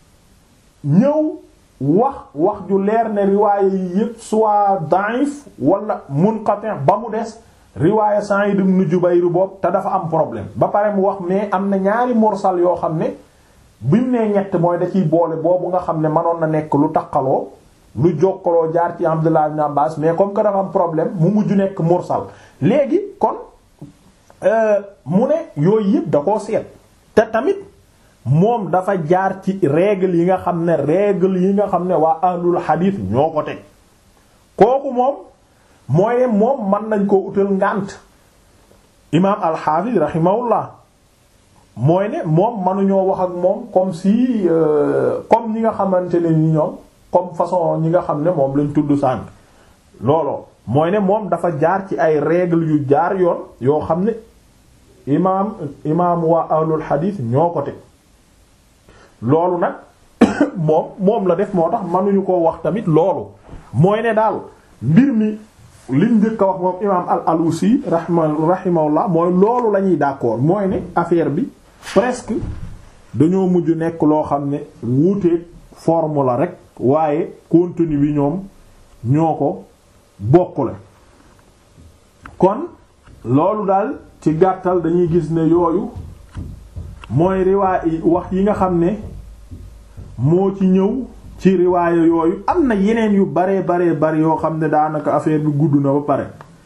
ñëw wax wax ju leer ne riwaaye yi yépp soit da'if wala munqati' ba mu des riwaaye Sa'id ibn Jubayr boobu te dafa am problème ba pare mu wax mais am na ñaari mursal yoo xam ne bi mu nee ñett mooy da ciy boole boobu nga xam ne mënoon na nekk lu taqaloo lu jokkaloo jaar ci Abdullah ibn Abbas mais comme que dafa am problème mu mujj nekk mursal léegi kon mu ne yooyu yëpp da koo seet te tamit moom dafa jaar ci règle yi nga xam ne règle yi nga xam ne waa ahlul hadith ñoo ko teg kooku moom mooy ne moom mën nañ koo utal ngànt imaam al-Hafiz rahimahullah mooy ne moom mënuñoo wax ak moom comme si comme ñi nga xamante ne ni ñoom comme façon ñi nga xam ne moom lañ tudd sànq looloo mooy ne moom dafa jaar ci ay règles yu jaar yoon yoo xam ne imaam imaam waa ahlul hadith ñoo ko teg loolu nag moom moom la def moo tax mënuñu koo wax tamit loolu mooy ne daal mbir mi liñ njëkk a wax moom imaam al alusi rahma rahimahullah mooy loolu la ñuy d'accord mooy ne affaire bi presque dañoo mujj nekk loo xam ne wuuteeg forme la rek waaye contenu bi ñoom ñoo ko bokkule kon loolu daal ci gàttal dañuy gis ne yooyu mooy riwaay wax yi nga xam ne moo ci ñëw ci riwaaya yooyu am na yeneen yu baree baree bari yoo xam ne daanaka affaire bi gudd na ba pare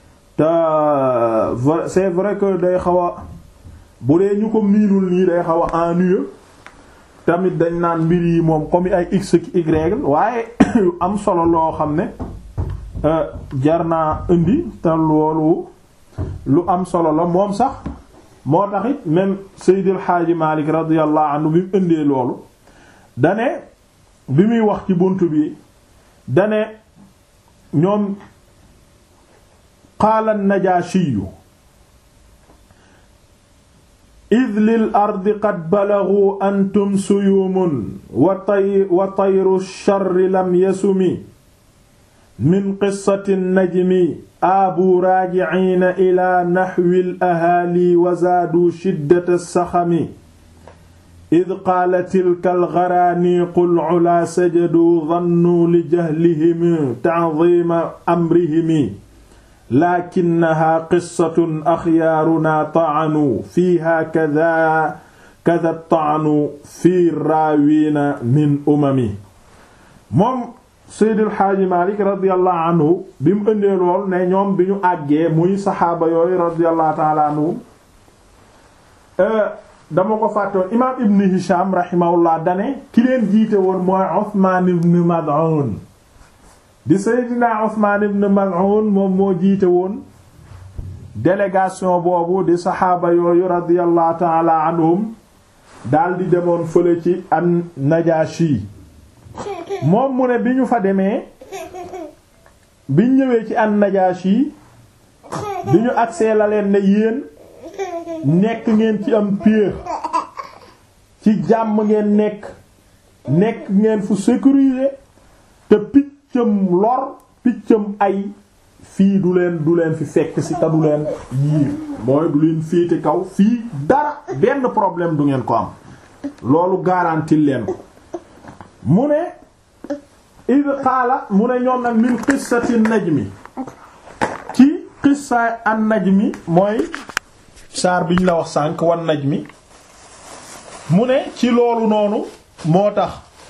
te c'est vrai que day xaw a bu dee ñu ko miinul nii day xaw a ennuyeux tamit dañ naan mbir yi moom comme ay x ak y waaye yu am solo loo xam ne jar naa indi te loolu lu am solo la moom sax moo taxit même Seydil Hadji Malick radiyallahu anhu bi mu indee loolu dane bi muy wax ci bunt bi dane ñoom qaala an-Najaashiyu id lil ardi qad balagu antum suyumun wa tay wa tayru sharri lam yasumi min qissati najmi aabu raajiciina ila naxwi al ahaali wa zaadu shiddata saxami id qaala tilka algaraaniqu alculaa sajaduu dannuu li jahlihim ta'ziima amrihim lakinnahaa qissatun axyaarunaa ta'anuu fiihaa kadaa kada ta'anu fii raawiina min umami moom Seydil Xaaji Maalik radiyallahu anhu bi mu ëndee lool ne ñoom bi ñu àggee muy saxaaba yooyu radiyallahu ta'ala anhu dama ko fàttewoon imaam Ibn Hisham rahimahullah dane ki leen jiite woon mooy Usmaan ibn Mad'un di Seydina Usmaan ibn Mad'un moom moo jiite woon délégation boobu di saxaaba yooyu radiyallahu ta'ala anhum daldi demoon fële ci an Najaashi moom mu ne bi ñu fa demee biñ ñëwee ci an Najaashi bi ñu agsee la leen ne yéen nekk ngeen ci am piir ci jàmm ngeen nekk nekk ngeen fu sécurisé te piccam lor piccam ay fii du leen du leen fi fekk ci te du leen yiir mooy du leen féete kaw fii dara benn problème du ngeen ko am loolu garantil leen ko mu ne id xaala mu ne ñoom nag min qissati najmi ci qissa an najmi mooy saar biñ la wax sànq wan najmi mu ne ci loolu noonu moo tax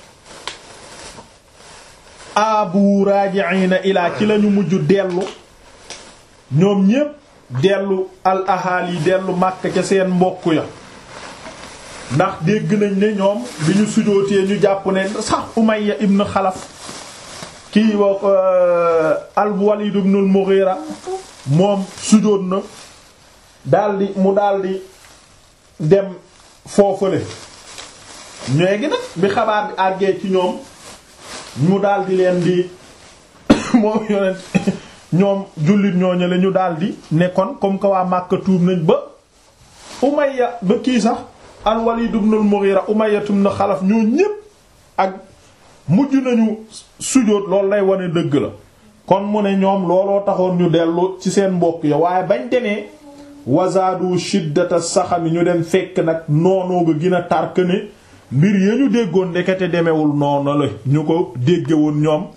abu raji'ina ilaa ci lañu mujj dellu ñoom ñépp dellu al ahali dellu Makka ca seen mbokk ya ndax dégg nañ ne ñoom bi ñu sujootee ñu jàpp ne sax Umayya ibn Xalaf kii wax al Walid ibn al Mughira moom sujoot na daldi mu daldi dem foofale ñeegi nag bi xabaar bi àggee ci ñoom mu daldi leen di moom yonent ñoom jullit ñooñu la ñu daldi nekkoon comme que waa Makka tuub nañ ba Umayya ba kii sax al Walid ibn al Mughira Umayya ibn Xalaf ñoo ñépp ak mujj nañu sujóot loolu lay wane dëgg la kon mu ne ñoom looloo taxoon ñu dellu ci seen mbokk ya waaye bañ demee wazaadu shiddata saxami ñu dem fekk nag noonoo nga gën a tark ne mbir ya ñu déggoon ndekete demewul noonu la ñu ko dégge woon ñoom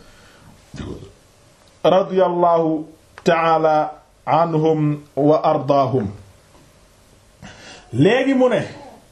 radiyallahu taala anhum wa ardaahum léegi mu ne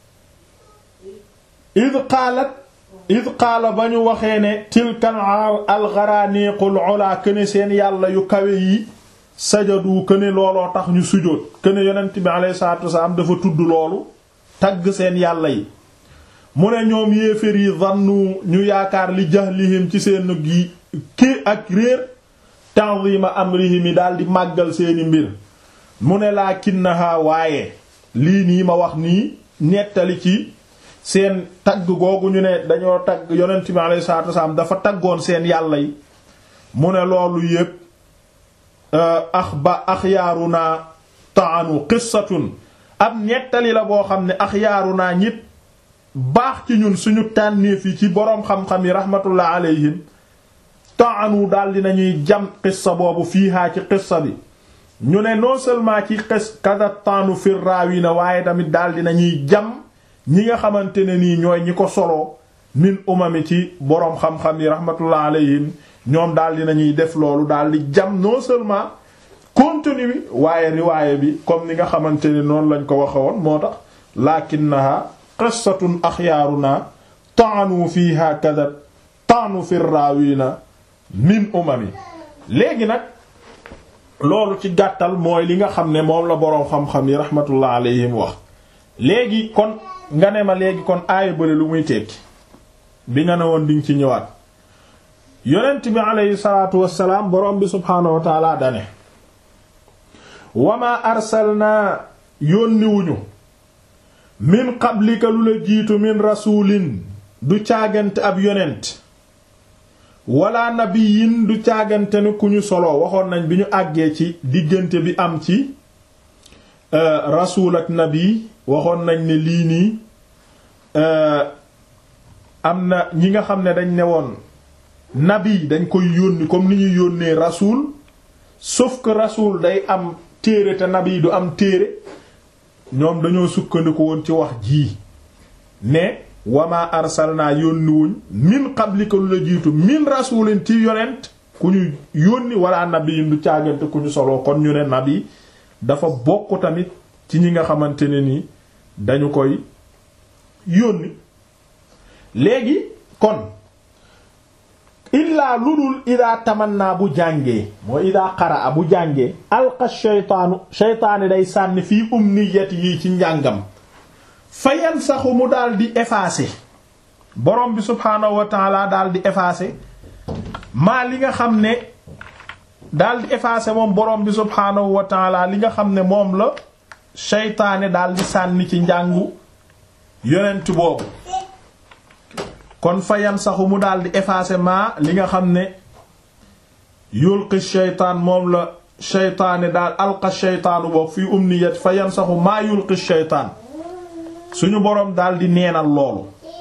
id qaalat id qaala ba ñu waxee ne tilka algaraniqul ula këne seen yàlla yu kawe yi sajadu këne looloo tax ñu sujóot këne yonent bi alayhi salaatu wasalaam dafa tudd loolu tagg seen yàlla yi mu ne ñoom yéefér yi zannu ñu yaakaar li jahlihim ci seen gi ki ak réer ta'zima amrihim yi daal di màggal seeni mbir mu ne lakinnaha waaye lii nii ma wax nii nettali ci seen tagg googu ñu ne dañoo tagg yonent bi alayhi salaatu wasalaam dafa taggoon seen yàlla yi mu ne loolu yépp ax ba axyaaruna taanu qissatun ab nettali la boo xam ne axyaaruna ñit baax ci ñun suñu tànnéef yi ci boroom xam-xam yi rahmatullah alayhim taanu daal dinañuy jam qissa boobu fiihaa ci qissa bi ñu ne non seulement ci qis kada taanu fir raawina waaye tamit daal dinañuy jam ñi nga xamante ne nii ñooy ñi ko soloo min umami ci boroom xam-xam yi rahmatullah alayhim ñoom daal dinañuy def loolu daal di jam non seulement contenu bi waaye riwaaye bi comme ni nga xamante ne noonu lañ ko waxe woon moo tax lakinnaha qissatun axyaaruna taanu fiha kada taanu fi raawina min umami léegi nag loolu ci gàttal mooy li nga xam ne moom la boroom xam-xam yi rahmatullah alayhim wax léegi kon nga ne ma léegi kon aaya bële lu muy tekki bi nga ne woon diñ ci ñëwaat yonent bi aleyhi salaatu wassalaam boroom bi subhaanahu wa taala dane wama arsalnaa yónniwuñu min qablika lu la jiitu min rasuulin du caagante ab yonent wala nabiyin du caagante ni ku ñu solo waxoon nañ bi ñu àggee ci diggante bi am ci rasuul ak nabi waxoon nañ ne lii nii am na ñi nga xam ne dañ ne woon nabi dañ koy yónni comme ni ñuy yónnee rasuul sauf que rasuul day am téere te nabi du am téere ñoom dañoo sukkandiku woon ci wax jii ne wama arsalnaa yónniwuñ min qablika lu la jiitu min rasulin ci yonent ku ñu yónni wala nabiyin du caagante ku ñu soloo kon ñu ne nabi dafa bokk tamit ci ñi nga xamante ne ni dañu koy yónni léegi kon illaa lu dul idaa tamanna bu jàngee mooy idaa qaraa bu jàngee alqa sheytaanu sheytaani day sànni fii umniyati yi ci njàngam fa yansaxu mu daal di effacer borom bi subhaanahu wa taala daal di effacer maa li nga xam ne daal di effacer moom borom bi subhaanahu wa taala li nga xam ne moom la sheytaane daal di sànni ci njàngu yonent boobu kon fa yansaxu mu daal di effacer maa li nga xam ne yulqi sheytaan moom la sheytaane daal alqa sheytaanu boobu fii umniyat fa yansaxu maa yulqi sheytaan suñu boroom daal di neenal loolu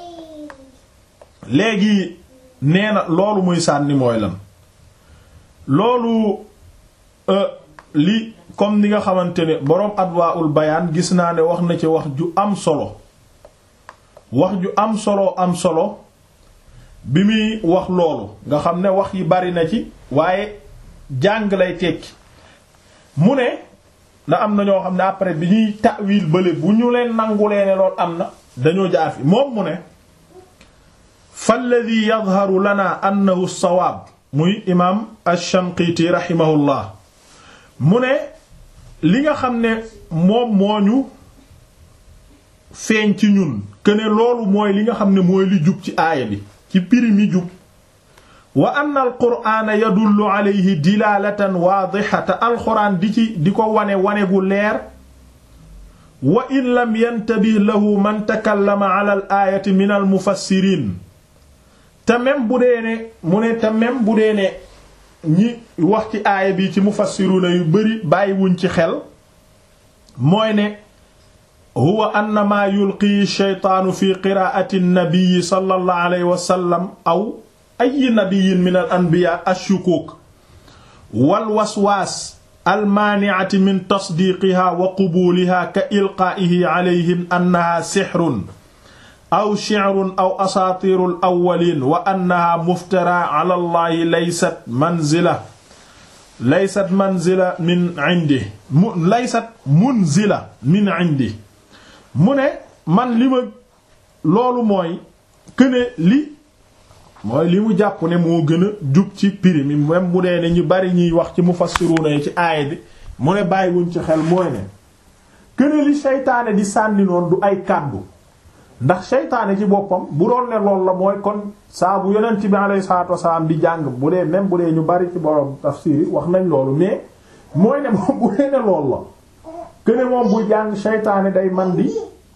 léegi neena loolu muy sànni mooy lan loolu li comme ni nga xamante ne boroom adwaul bayaan gis naa ne wax na ci wax ju am solo wax ju am solo am solo bi muy wax loolu nga xam ne wax yi bari na ci waaye jàng lay tekki mu ne na am na ñoo xam ne après bi ñuy ta'wil bële bu ñu leen nangulee ne lool am na dañoo jaar fi moom mu ne falladi yadharu lana annahu sawaab muy imaam ash-Shanqiti rahimahullah mu ne li nga xam ne moom moo ñu feeñ ci ñun que ne loolu mooy li nga xam ne mooy li jub ci aaya bi ci piri mi jub wa anna alqur'ana yadullu alayhi dilalatan waadihata alxuraan di ci di ko wane wane gu leer wa in lam yantabih lahu man takallama ala al aayati min al mufassirin te même bu dee ne mu ne te même bu dee ne ñi wax ci aaya bi ci mufassiruna yu bari bàyyiwuñ ci xel mooy ne huwa anna maa yulqi shaytaanu fi qiraa'ati nabii sallallahu alayhi wa sallam aw ay nabiyin min al anbiya ashukuk wal waswaas almaani'ati min tasdiiqiha wa qubuuliha ka ilqaa'ihi alayhim annaha sixrun aw shi'run aw asaatiirul awwaliin wa annaha muftara ala allahi laysat manzila laysat manzila min indi mu laysat munzila min indi mu ne man li ma loolu mooy këne li mooy li mu jàpp ne moo gën a jub ci piri mi même mu dee ne ñu bari ñuy wax ci mufassiruna yi ci aaya bi mu ne bàyyiwuñ ci xel mooy ne këne li seytaane di sànni noonu du ay kàddu ndax seytaane ci boppam bu doon ne loolu la mooy kon saa bu yonent bi alayhi salaatu wasalaam di jàng bu dee même bu dee ñu bari ci borom tafsir yi wax nañ loolu mais mooy ne moom bu dee ne loolu la këne moom buy jàng seytaane day man di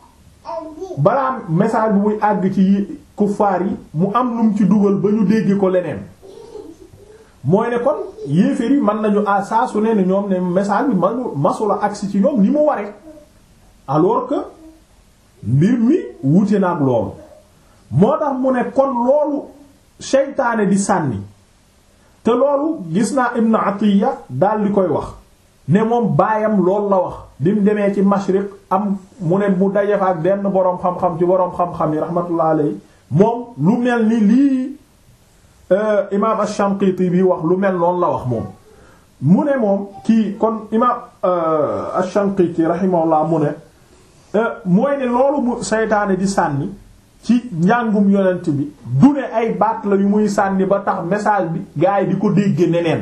balaa message bi muy àgg ci kuffaar yi mu am lu mu ci dugal ba ñu dégg ko leneen mooy ne kon yéeféer yi mën nañu à saa su ne ne ñoom ne message bi manu masula agsi ci ñoom ni mu ware alors que mbir mi wute na ak loolu moo tax mu ne kon loolu seytaane di sànni te loolu gis naa Ibn Atiya daal di koy wax ne moom baayam loolu la wax bi mu demee ci mashriq am mu ne mu dajefa ak benn boroom xam-xam ci boroom xam-xam yi rahmatullah alayhi moom lu mel ni lii imaam ash-Shanqiti bi wax lu mel noonu la wax moom mu ne moom kii kon imaam ash-Shanqiti rahimahullah mu ne mooy ne loolu mu seytaane di sànni ci njàngum yonent bi du ne ay baat la yu muy sànni ba tax message bi gaa yi di ko dégge neneen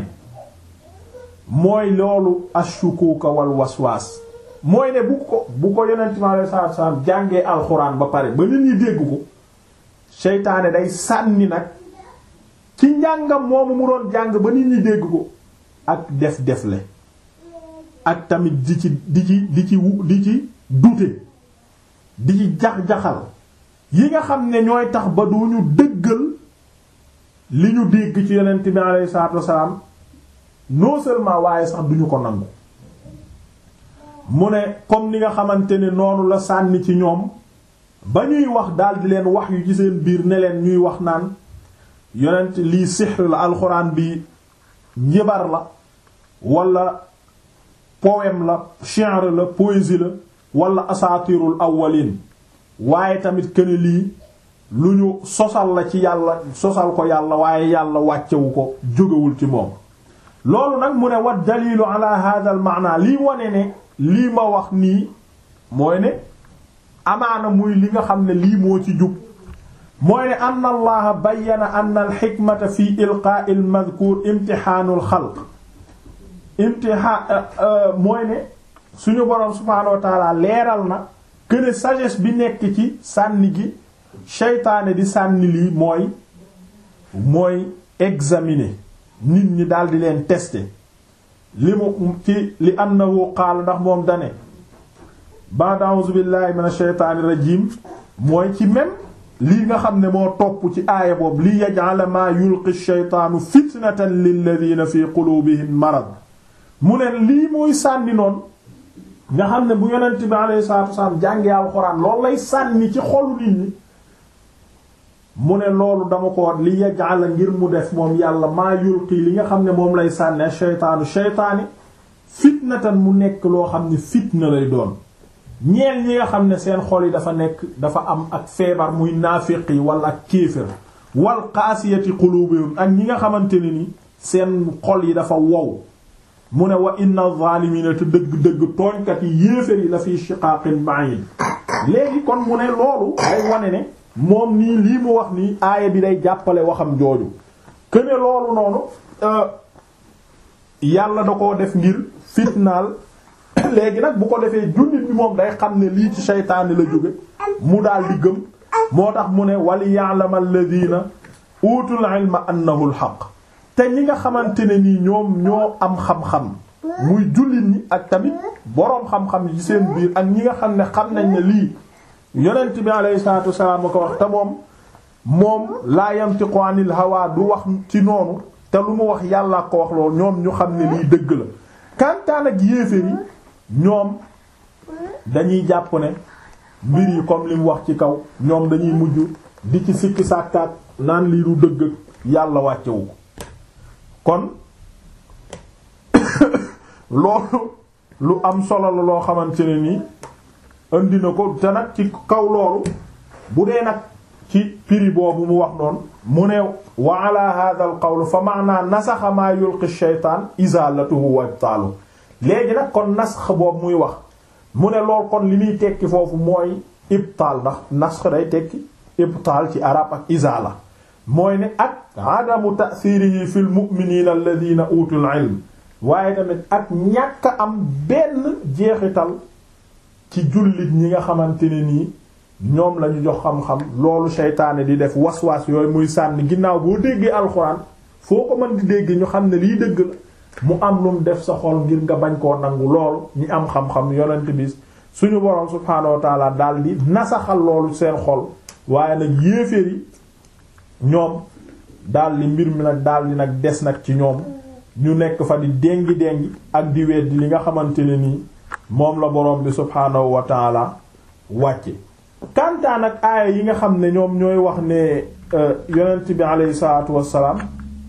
mooy loolu ashukuka wal waswaas mooy ne bu ko bu ko yonent bi alayhi salaatu salaam jàngee alxuraan ba pare ba nit ñi dégg ko seytaane day sànni nag ci njàngam moomu mu doon jàng ba nit ñi dégg ko ak def defle ak tamit di ci di ci di ci di ci dute di ci jax-jaxal yi nga xam ne ñooy tax ba du ñu dëggal li ñu dégg ci yonent bi alayhi salaatu wasalaam non seulement waaye sax duñu ko nangu mu ne comme ni nga xamante ne noonu la sànni ci ñoom ba ñuy wax daal di leen wax yu ci seen biir ne leen ñuy wax naan yonent lii sihr la alxuraan bi njibar la wala poème la shi'r la poésie la wala asaatirul awwalin waaye tamit këne lii lu ñu sosal la ci yàlla sosal ko yàlla waaye yàlla wàccewu ko jógewul ci moom loolu nag mu ne wa dalilu ala hadha al maana lii wane ne lii ma wax nii mooy ne amaana muy li nga xam ne lii moo ci jub mooy ne ann allaha bayyana ann al xikmata fi ilqaa'i al madhkur imtixaanu al xalq imtixaan mooy ne suñu boroom subhaanahu wa taala leeral na que sagesse bi nekk ci sànni gi seytaane di sànni lii mooy mooy examiner nit ñi daal di leen tester li mu ci li annahu qaal ndax moom dane ba'd a'uuzu billahi minash shaytaanir rajiim mooy ci même lii nga xam ne moo topp ci aaya boobu li yaj'ala maa yulqi shaytaanu fitnatan lilladhiina fi quluubihim marad mu ne lii mooy sànni noonu nga xam ne bu yonent bi alayhi salaatu wasalaam jàngee alxuraan loolu lay sànni ci xolu nit ñi mu ne loolu dama ko li yaj'ala ngir mu def moom yàlla maa yulqi li nga xam ne moom lay sànni shaytaanu shaytaani fitnatan mu nekk loo xam ne fitna lay doon ñeel ñi nga xam ne seen xol yi dafa nekk dafa am ak feebar muy naafiq yi wala ak kéefër wal qaasiyati qulubuhum ak ñi nga xamante ne ni seen xol yi dafa wow mu ne wa inna zaalimiina te dëgg-dëgg tooñkat yi yéefér yi la fi shiqaaqin ba'id léegi kon mu ne loolu day wane ne moom nii lii mu wax nii aaya bi day jàppale waxam jooju que ne loolu noonu yàlla da koo def ngir fitnaal léegi nag bu ko defee jullit bi moom day xam ne lii ci seytaane la jóge mu daal di gëm moo tax mu ne wali ya'lama alladhina utul ilma annahu al-haqq te ñi nga xamante ne nii ñoom ñoo am xam-xam muy jullit ñi ak tamit boroom xam-xam yi seen biir ak ñi nga xam ne xam nañ ne lii yonent bi alayhi salaatu wasalaam ko wax te moom moom laa yantiqu anil hawa du wax ci noonu te lu mu wax yàlla ko wax loolu ñoom ñu xam ne lii dëgg la kantaan ak yéeféer yi ñoom dañuy jàpp ne mbir yi comme li mu wax ci kaw ñoom dañuy mujj di ci sikki sàkkaat naan lii du dëgg yàlla wàccewu ko kon loolu lu am solo la loo xamante ne nii indi na ko te nag ci kaw loolu bu dee nag ci piri boobu mu wax noonu mu ne wa ala hadha al qawl fa maana nasaxa maa yulqi shaytaan izalatuhu wa ibtaalu léegi nag kon nasx boobu muy wax mu ne lool kon li muy tekki foofu mooy ibtaal ndax nasx day tekki ibtaal ci arab ak izala mooy ne ak adamu ta'thirihi fil mu'minina alladhina utul ilm waaye tamit ak ñàkk am benn jeexital ci jullit ñi nga xamante ne nii ñoom lañu jox xam-xam loolu seytaane di def waswaas yooyu muy sànni ginnaaw boo déggee alxuraan foo ko mën di dégg ñu xam ne lii dëgg la mu am lum def sa xol ngir nga bañ koo nangu lool ñi am xam-xam yonent bi suñu boroom subhaanahu wa taala daal di nasaxal loolu seen xol waaye nag yéeféer yi ñoom daal di mbir mi nag daal di nag des nag ci ñoom ñu nekk fa di déngi déngi ak di weddi li nga xamante ne nii moom la boroom bi subhaanahu wa taala wàcce kantaan ak aaya yi nga xam ne ñoom ñooy wax ne yonent bi aleyhi salaatu wassalaam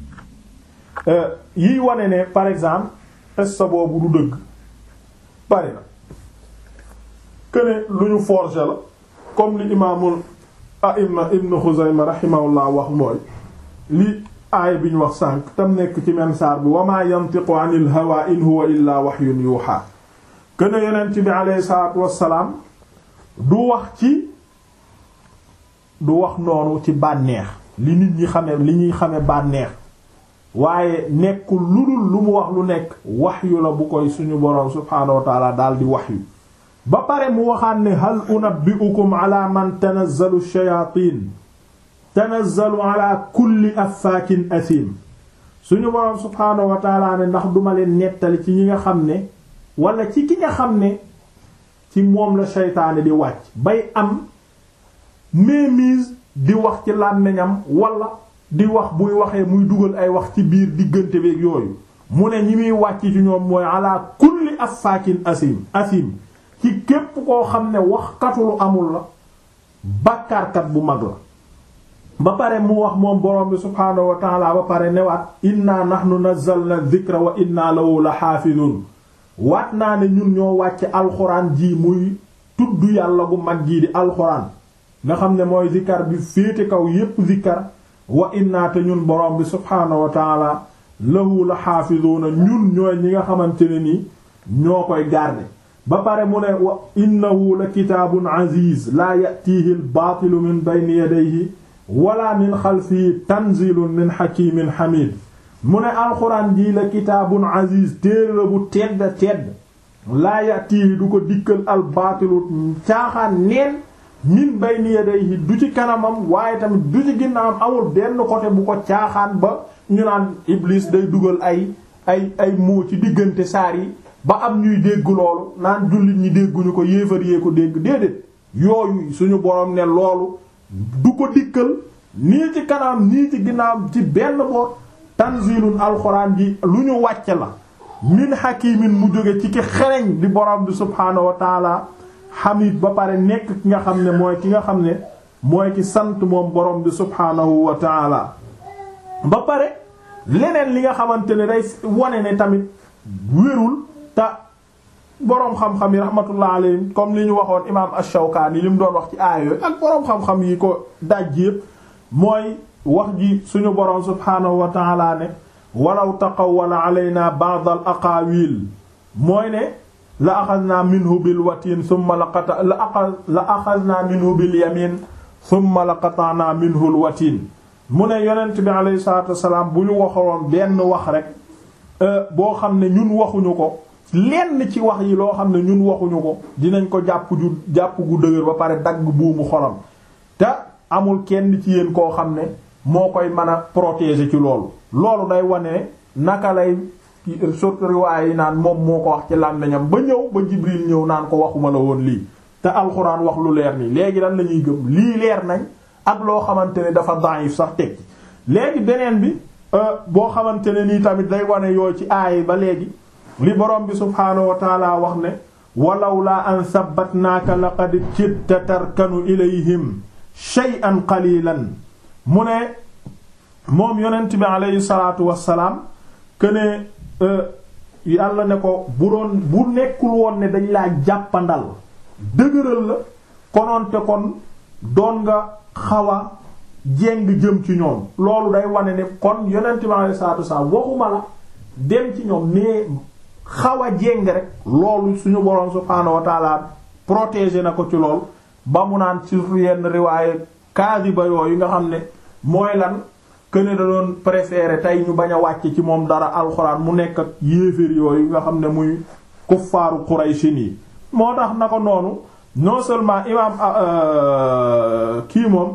yiy wane ne par exemple test boobu du dëgg bari na këne lu ñu forger la comme li imaamul a'imma ibn Xuzayma rahimahullah wax mooy li aaya bi ñu wax sànq tam nekk ci men saar bi wa ma yantiqu anil hawa in huwa illa wahyun yuha këne yonent bi aleyhi salaatu wassalaam du wax ci du wax noonu ci bànneex li nit ñi xame li ñuy xame bànneex waaye nekkul lu dul lu mu wax lu nekk waxyu la bu koy suñu boroom subhaanahu wa taala daal di waxyu ba pare mu waxaan ne hal unabbi'ukum ala man tanazzalu shayatin tanazzalu ala kulli affaakin asim suñu boroom subhaanahu wa taala ne ndax duma leen nettali ci ñi nga xam ne wala ci ki nga xam ne ci moom la seytaane di wàcc bay am mémise di wax ci làmmiñam wala di wax buy waxee muy dugal ay wax ci biir diggante beeg yooyu mu ne ñi muy wàcc ci ñoom mooy ala kulli affaakin asim asim ci képp koo xam ne wax katulu amul la bàkkaarkat bu mag la ba pare mu wax moom borom bi subhaanahu wa taala ba pare newaat inna nahnu nazzalna dhikra wa inna lahu la xaafidun waat naa ne ñun ñoo wàcce alxuraan ji muy tudd yàlla bu mag jii di alxuraan nga xam ne mooy zikkar bi féete kaw yépp zikkar wa inna te ñun borom bi subhaanahu wa taala lahu la xaafizuuna ñun ñooy ñi nga xamante ne ni ñoo koy garder ba pare mu ne wa innahu la kitaabun aziz laa yatiihi al baatilu min bayni yadayhi wala min xalfihi tanzilun min hakimin hamid mu ne alxuraan jii la kitaabun aziz téere la bu tedd tedd laa yatiihi du ko dikkal al baatilu caaxaan neen min bayni yadayhi du ci kanamam waaye tamit du ci ginnaawam amul benn côté bu ko caaxaan ba ñu naan iblis day dugal ay ay ay moo ci diggante saar yi ba am ñuy dégg loolu naan jullit ñi dégguñu ko yéefar yee ko dégg déedéet yooyu suñu borom ne loolu du ko dikkal nii ci kanam nii ci ginnaawam ci benn boor tanzilun alxuraan ji lu ñu wàcce la min hakimin mu jóge ci ki xereñ di borom bi subhaanahu wa taala hamid ba pare nekk ki nga xam ne mooy ki nga xam ne mooy ki sant moom borom bi subhaanahu wa taala ba pare leneen li nga xamante ne day wane ne tamit wérul te boroom xam-xam yi rahmatullah alayhim comme li ñu waxoon imaam ash-Shawkaani li mu doon wax ci aaya yooyu ak boroom xam-xam yi ko daj yépp mooy wax ji suñu boroom subhaanahu wa taala ne walaw taqawwala alayna ba'd al aqaawil mooy ne la axadna minhu bil watiin thumma la qata la aqad la axadna minhu bil yamin thumma la qata'na minhu al watiin mu ne yonent bi alayhi salaatu wassalaam bu ñu waxoon benn wax rek boo xam ne ñun waxuñu ko lenn ci wax yi loo xam ne ñun waxuñu ko dinañ ko jàpp ju jàpp gu dëgër ba pare dagg buumu xolam te amul kenn ci yéen koo xam ne moo koy mën a protéger ci loolu loolu day wane naka lay surtout riwaay yi naan moom moo ko wax ci làmmiñam ba ñëw ba Jibril ñëw naan ko waxuma la woon lii te alxuraan wax lu leer nii léegi lan la ñuy gëm lii leer nañ ak loo xamante ne dafa da'if sax teg léegi beneen bi boo xamante ne nii tamit day wane yooyu ci aay ba léegi li borom bi subhaanahu wa taala wax ne walaw laa an sabbatnaaka laqad kitta tarkanu ilayhim shay'an qalilan mu ne moom yonent bi aleyhi salaatu wassalaam këne yàlla ne ko bu doon bu nekkul woon ne dañ laa jàppandal dëgëral la konoonte kon doon nga xaw a jéng jëm ci ñoom loolu day wane ne kon yonent bi aleyhi salaatu wassalaam waxuma la dem ci ñoom mais xaw a jéng rek loolu suñu boroom subhaanahu wa taala protéger na ko ci lool ba mu naan ci yenn riwaaye kaadiba yooyu nga xam ne mooy lan këne da doon préférer tey ñu bañ a wàcc ci moom dara alxuraan mu nekk ak yéeféer yooyu nga xam ne muy kuffaaru Quraysin yi moo tax na ko noonu non seulement imaam kii moom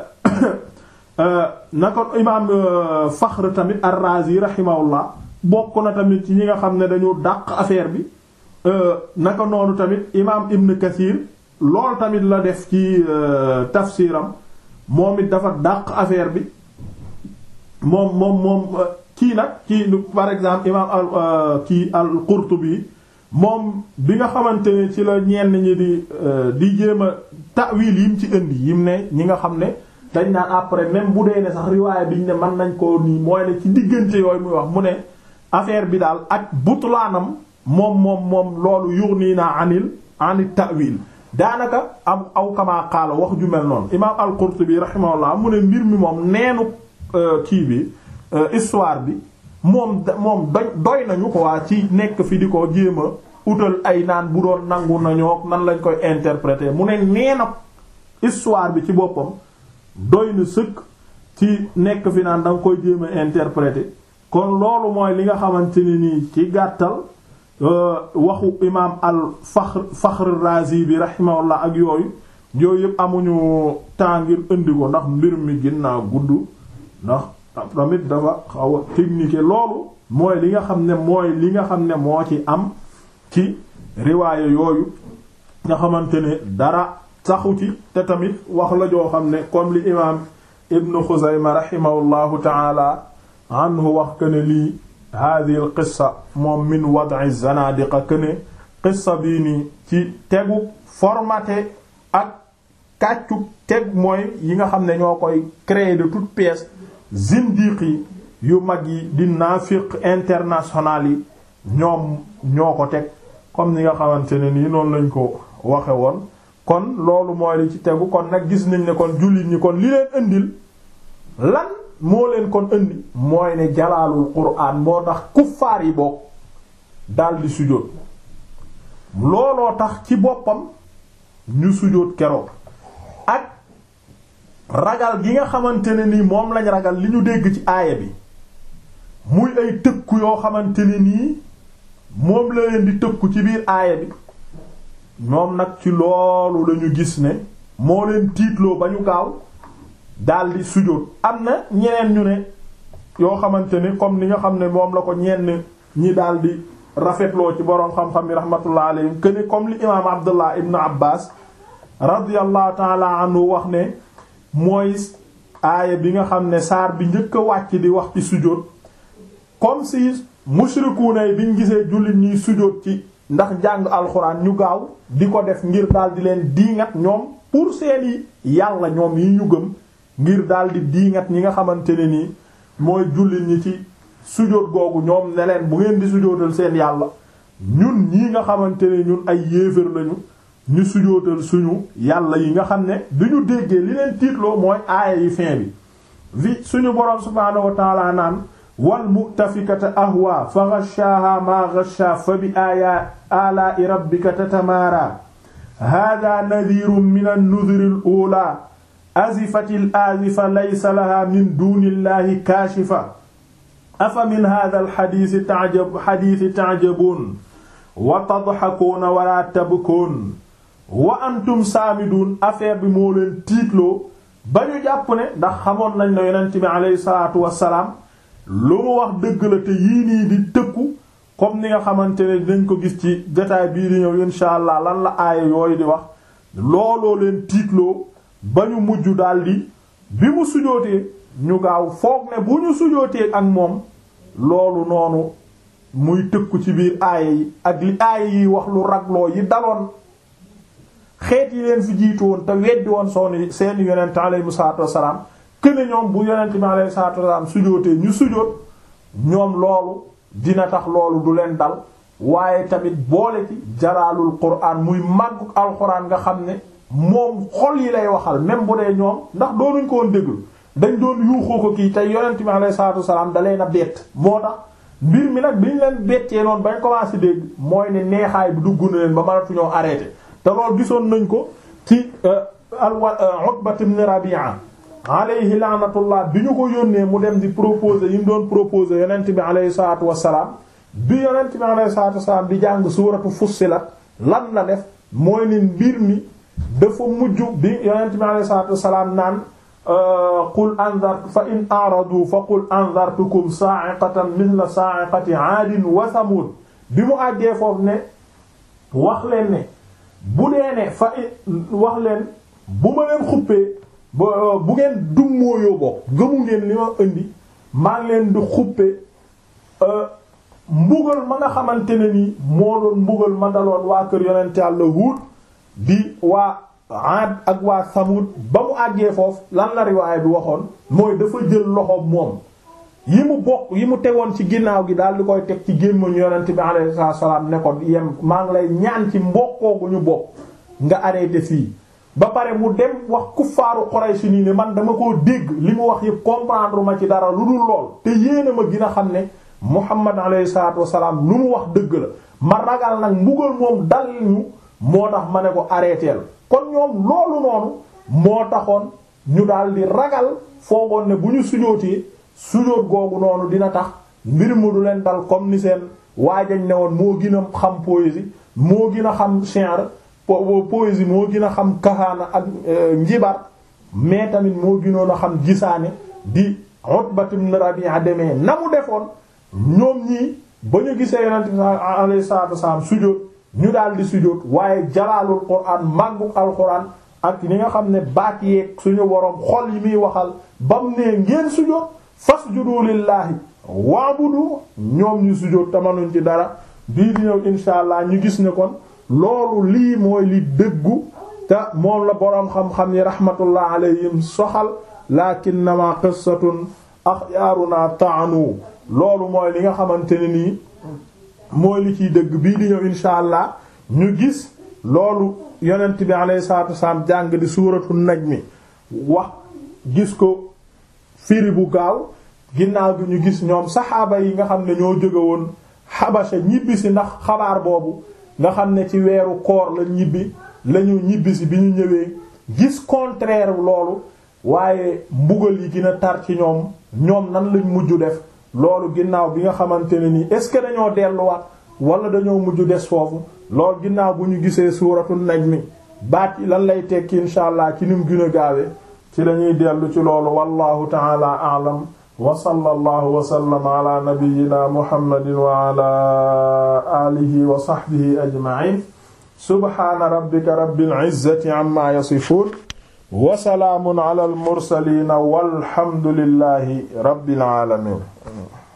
na ko imaam Faxr tamit ar-Razi rahimahullah bokk na tamit ci ñi nga xam ne dañu dàq affaire bi naka noonu tamit imaam Ibn Kathir loolu tamit la def ci tafsiram moom it dafa dàq affaire bi moom moom moom kii nag kii par exemple imaam al kii al-Qurtubi moom bi nga xamante ne ci la ñenn ñi di di jéem a ta'wil yim ci indi yim ne ñi nga xam ne dañ naan après même bu dee ne sax riwaaya biñ ne mën nañ koo nii mooy ne ci diggante yooyu muy wax mu ne affaire bi daal ak butlaanam moom moom moom loolu yughni na anil anil ta'wil daanaka am aw kama qaala wax ju mel noonu imaam al-Qurtubi rahimahullah mu ne mbir mi moom neenu kii bi histoire bi moom moom doy doy nañu ko waa ci nekk fi di ko jéem a utal ay naan bu doon nangu nañoo nan lañ koy interpréter mu ne neena histoire bi ci boppam doy na sëkk ci nekk fi naan da nga koy jéem a interpréter kon loolu mooy li nga xamante ne nii ci gàttal waxu imaam al Fakhr Fakhr Razi bi rahimahullah ak yooyu yooyu yëpp amuñu temps ngir indi ko ndax mbir mi ginnaaw gudd ndax tamit dafa xaw a technique loolu mooy li nga xam ne mooy li nga xam ne moo ci am ci riwaaya yooyu nga xamante ne dara saxu ci te tamit wax la joo xam ne comme li imaam Ibn Xuzayma rahimahullahu taala anhu wax que ne lii hadihi al qissa moom min wad'i zanadiqa que ne qissa bii nii ci tegu formaté ak kàccu teg mooy yi nga xam ne ñoo koy créer de toutes pièces zindiq yi yu mag yi di naafiq international yi ñoom ñoo ko teg comme ni nga xamante ne nii noonu lañ ko waxe woon kon loolu mooy li ci tegu kon nag gis nañ ne kon jullit ñi kon li leen indil lan moo leen kon indi mooy ne jalaalul quraan moo tax kuffaar yi bokk daldi sujjóot looloo tax ci boppam ñu sujjóot keroog ak ragal gi nga xamante ne nii moom lañ ragal li ñu dégg ci aaya bi muy ay tëkku yoo xamante ne nii moom la leen di tëkku ci biir aaya bi ñoom nag ci loolu lañu gis ne moo leen tiitloo ba ñu gaaw daldi sujjóot am na ñeneen ñu ne yoo xamante ni comme ni nga xam ne moom la ko ñenn ñi daldi rafetloo ci boroom xam-xam yi rahmatullah alayhim que ni comme li imaam Abdullah ibn Abbas radiyallahu ta'ala anhu wax ne mooy aaya bi nga xam ne saar bi njëkk a wàcc di wax ci sujjóot comme si mushrikuuna yi biñ gisee jullit ñiy sujjóot ci ndax jàng alxuraan ñu gaaw di ko def ngir daal di leen diingat ñoom pour seeni yàlla ñoom yi ñu gëm ngir daal di diingat ñi nga xamante ne nii mooy jullit ñi ci sujjóot googu ñoom ne leen bu ngeen di sujjóotal seen yàlla ñun ñii nga xamante ne ñun ay yéefar lañu ñu sujjóotal suñu yàlla yi nga xam ne bi ñu déggee li leen tiitloo mooy aaya yi fin bi vi suñu boroom subhaanahu wa ta'ala naan wal mu'tafikata ahwa fa ghashaaha ma ghashaa fa bi aaya alaa'i rabbika tatamaara haadaa nadhiirun min an-nudhuri al-uulaa azifatil azifa laysa lahaa min duunillaahi kaashifa afa min haadhal hadiisi ta'jab hadiisi ta'jabuun wa tadhakuuna wa laa tabkuun wa antum saamiduun affaire bi moo leen tiitloo ba ñu jàpp ne ndax xamoon nañ ne yonent bi alayhi salaatu wassalaam lu mu wax dëgg la te yii nii di tëkku comme ni nga xamante ne dinañ ko gis ci jotaay bii di ñëw insha allah lan la aaya yooyu di wax looloo leen tiitloo ba ñu mujj daldi bi mu sujootee ñu gaaw foog ne bu ñu sujootee ak moom loolu noonu muy tëkku ci biir aaya yi ak li aaya yi wax lu ragloo yi daloon xeet yi leen fi jiitu woon te weddi woon sooni seeni yonent alayhi salaatu wassalaam këne ñoom bu yonent bi alayhi salaatu wassalaam sujootee ñu sujoot ñoom loolu dina tax loolu du leen dal waaye tamit boole ci jalaalul quraan muy màgguk alxuraan nga xam ne moom xol yi lay waxal même bu dee ñoom ndax doonuñ ko woon déglu dañ doon yuuxoo ko kii tey yonent bi alayhi salaatu wassalaam da leen a bett moo tax mbir mi nag bi ñu leen bettee noonu bañ commencé dégg mooy ne neexaay bi dugg na leen ba mënatuñoo arrêté te loolu gisoon nañ ko ci alwa Utbat ibn Rabi'a alayhi laanatullah bi ñu ko yónnee mu dem di proposer yi mu doon proposer yonent bi alayhi salaatu wassalaam bi yonent bi alayhi salaatu wassalaam di jàng suuratu Fussilat lan la def mooy ne mbir mi dafa mujj bi yonent bi alayhi salaatu wassalaam naan qul anzartu fa in a'radu fa qul anzartukum sa'iqatan mithla sa'iqati 'aadin wa thamud bi mu àggee foofu ne wax leen ne bu dee ne fa wax leen bu ma leen xuppee bu ngeen dummóoyoo bokk gëmu ngeen li ma indi maa ngi leen di xuppe mbugal ma nga xamante ne nii moo doon mbugal ma daloon waa kër yonent Yàlla Huud di waa Aad ak waa Samud ba mu àggee foofu lan la riwaay bi waxoon mooy dafa jël loxo moom yi mu bokk yi mu tegoon ci ginnaaw gi daal di koy teg ci gémmañu yonent bi alayhi salaam ne ko yem maa ngi lay ñaan ci mbokkoo gu ñu bokk nga arrêté fii ba pare mu dem wax kuffaaru Quraysh nii ne man dama koo dégg li mu wax yëpp comprendre ma ci dara lu dul lool te yéena ma gën a xam ne Muhammad alayhi salaatu wasalaam lu mu wax dëgg la ma ragal nag mbugal moom dal ñu moo tax ma ne ko arrêteel kon ñoom loolu noonu moo taxoon ñu daal di ragal foogoon ne bu ñu sujootee sujóot googu noonu dina tax mbir mu du leen dal comme ni seen waajañ ne woon moo gën a xam poésie moo gën a xam shi'r poésie moo gën a xam kahaana ak njibar mais tamit moo gënoon a xam gisaane di Utbat ibn Rabi'a demee na mu defoon ñoom ñii ba ñu gisee yonent bi alayhi salaatu wasalaam sujóot ñu daal di sujóot waaye jalaalul quraan màgguk alquran ak ni nga xam ne baat yeeg suñu woroom xol yi muy waxal bam ne ngeen sujóot fasjudu lillahi waabudu ñoom ñu sujjóot tamanuñ ci dara bii di ñëw insha allah ñu gis ne kon loolu lii mooy li dëggu te moom la boroom xam-xam yi rahmatullah alayhim soxal lakinnama qissatun axyaaruna taanu loolu mooy li nga xamante ne nii mooy li ciy dëgg bii di ñëw insha allah ñu gis loolu yonent bi alayhi salaatu wasalaam jàng di suuratu najmi wax gis ko firi bu gaaw ginnaaw bi ñu gis ñoom saxaaba yi nga xam ne ñoo jóge woon xabasa ñibbisi ndax xabaar boobu nga xam ne ci weeru koor la ñibbi lañu ñibbisi bi ñu ñëwee gis contraire loolu waaye mbugal yi gën a tar ci ñoom ñoom nan lañ mujj def loolu ginnaaw bi nga xamante ne nii est-ce que dañoo delluwaat wala dañoo mujj des foofu loolu ginnaaw bu ñu gisee suuratu najmi baat yi lan lay tekki insha allah ci nim gën a gaawe ci lañuy dellu ci loolu wallahu ta'ala a'lam wa sallallahu wa sallama ala nabiyyina muhammadin wa ala alihi wa sahbihi ajma'in subhana rabbika rabbil izzati amma yasifun wa salaamun ala al mursalin walhamdulillahi rabbil alamin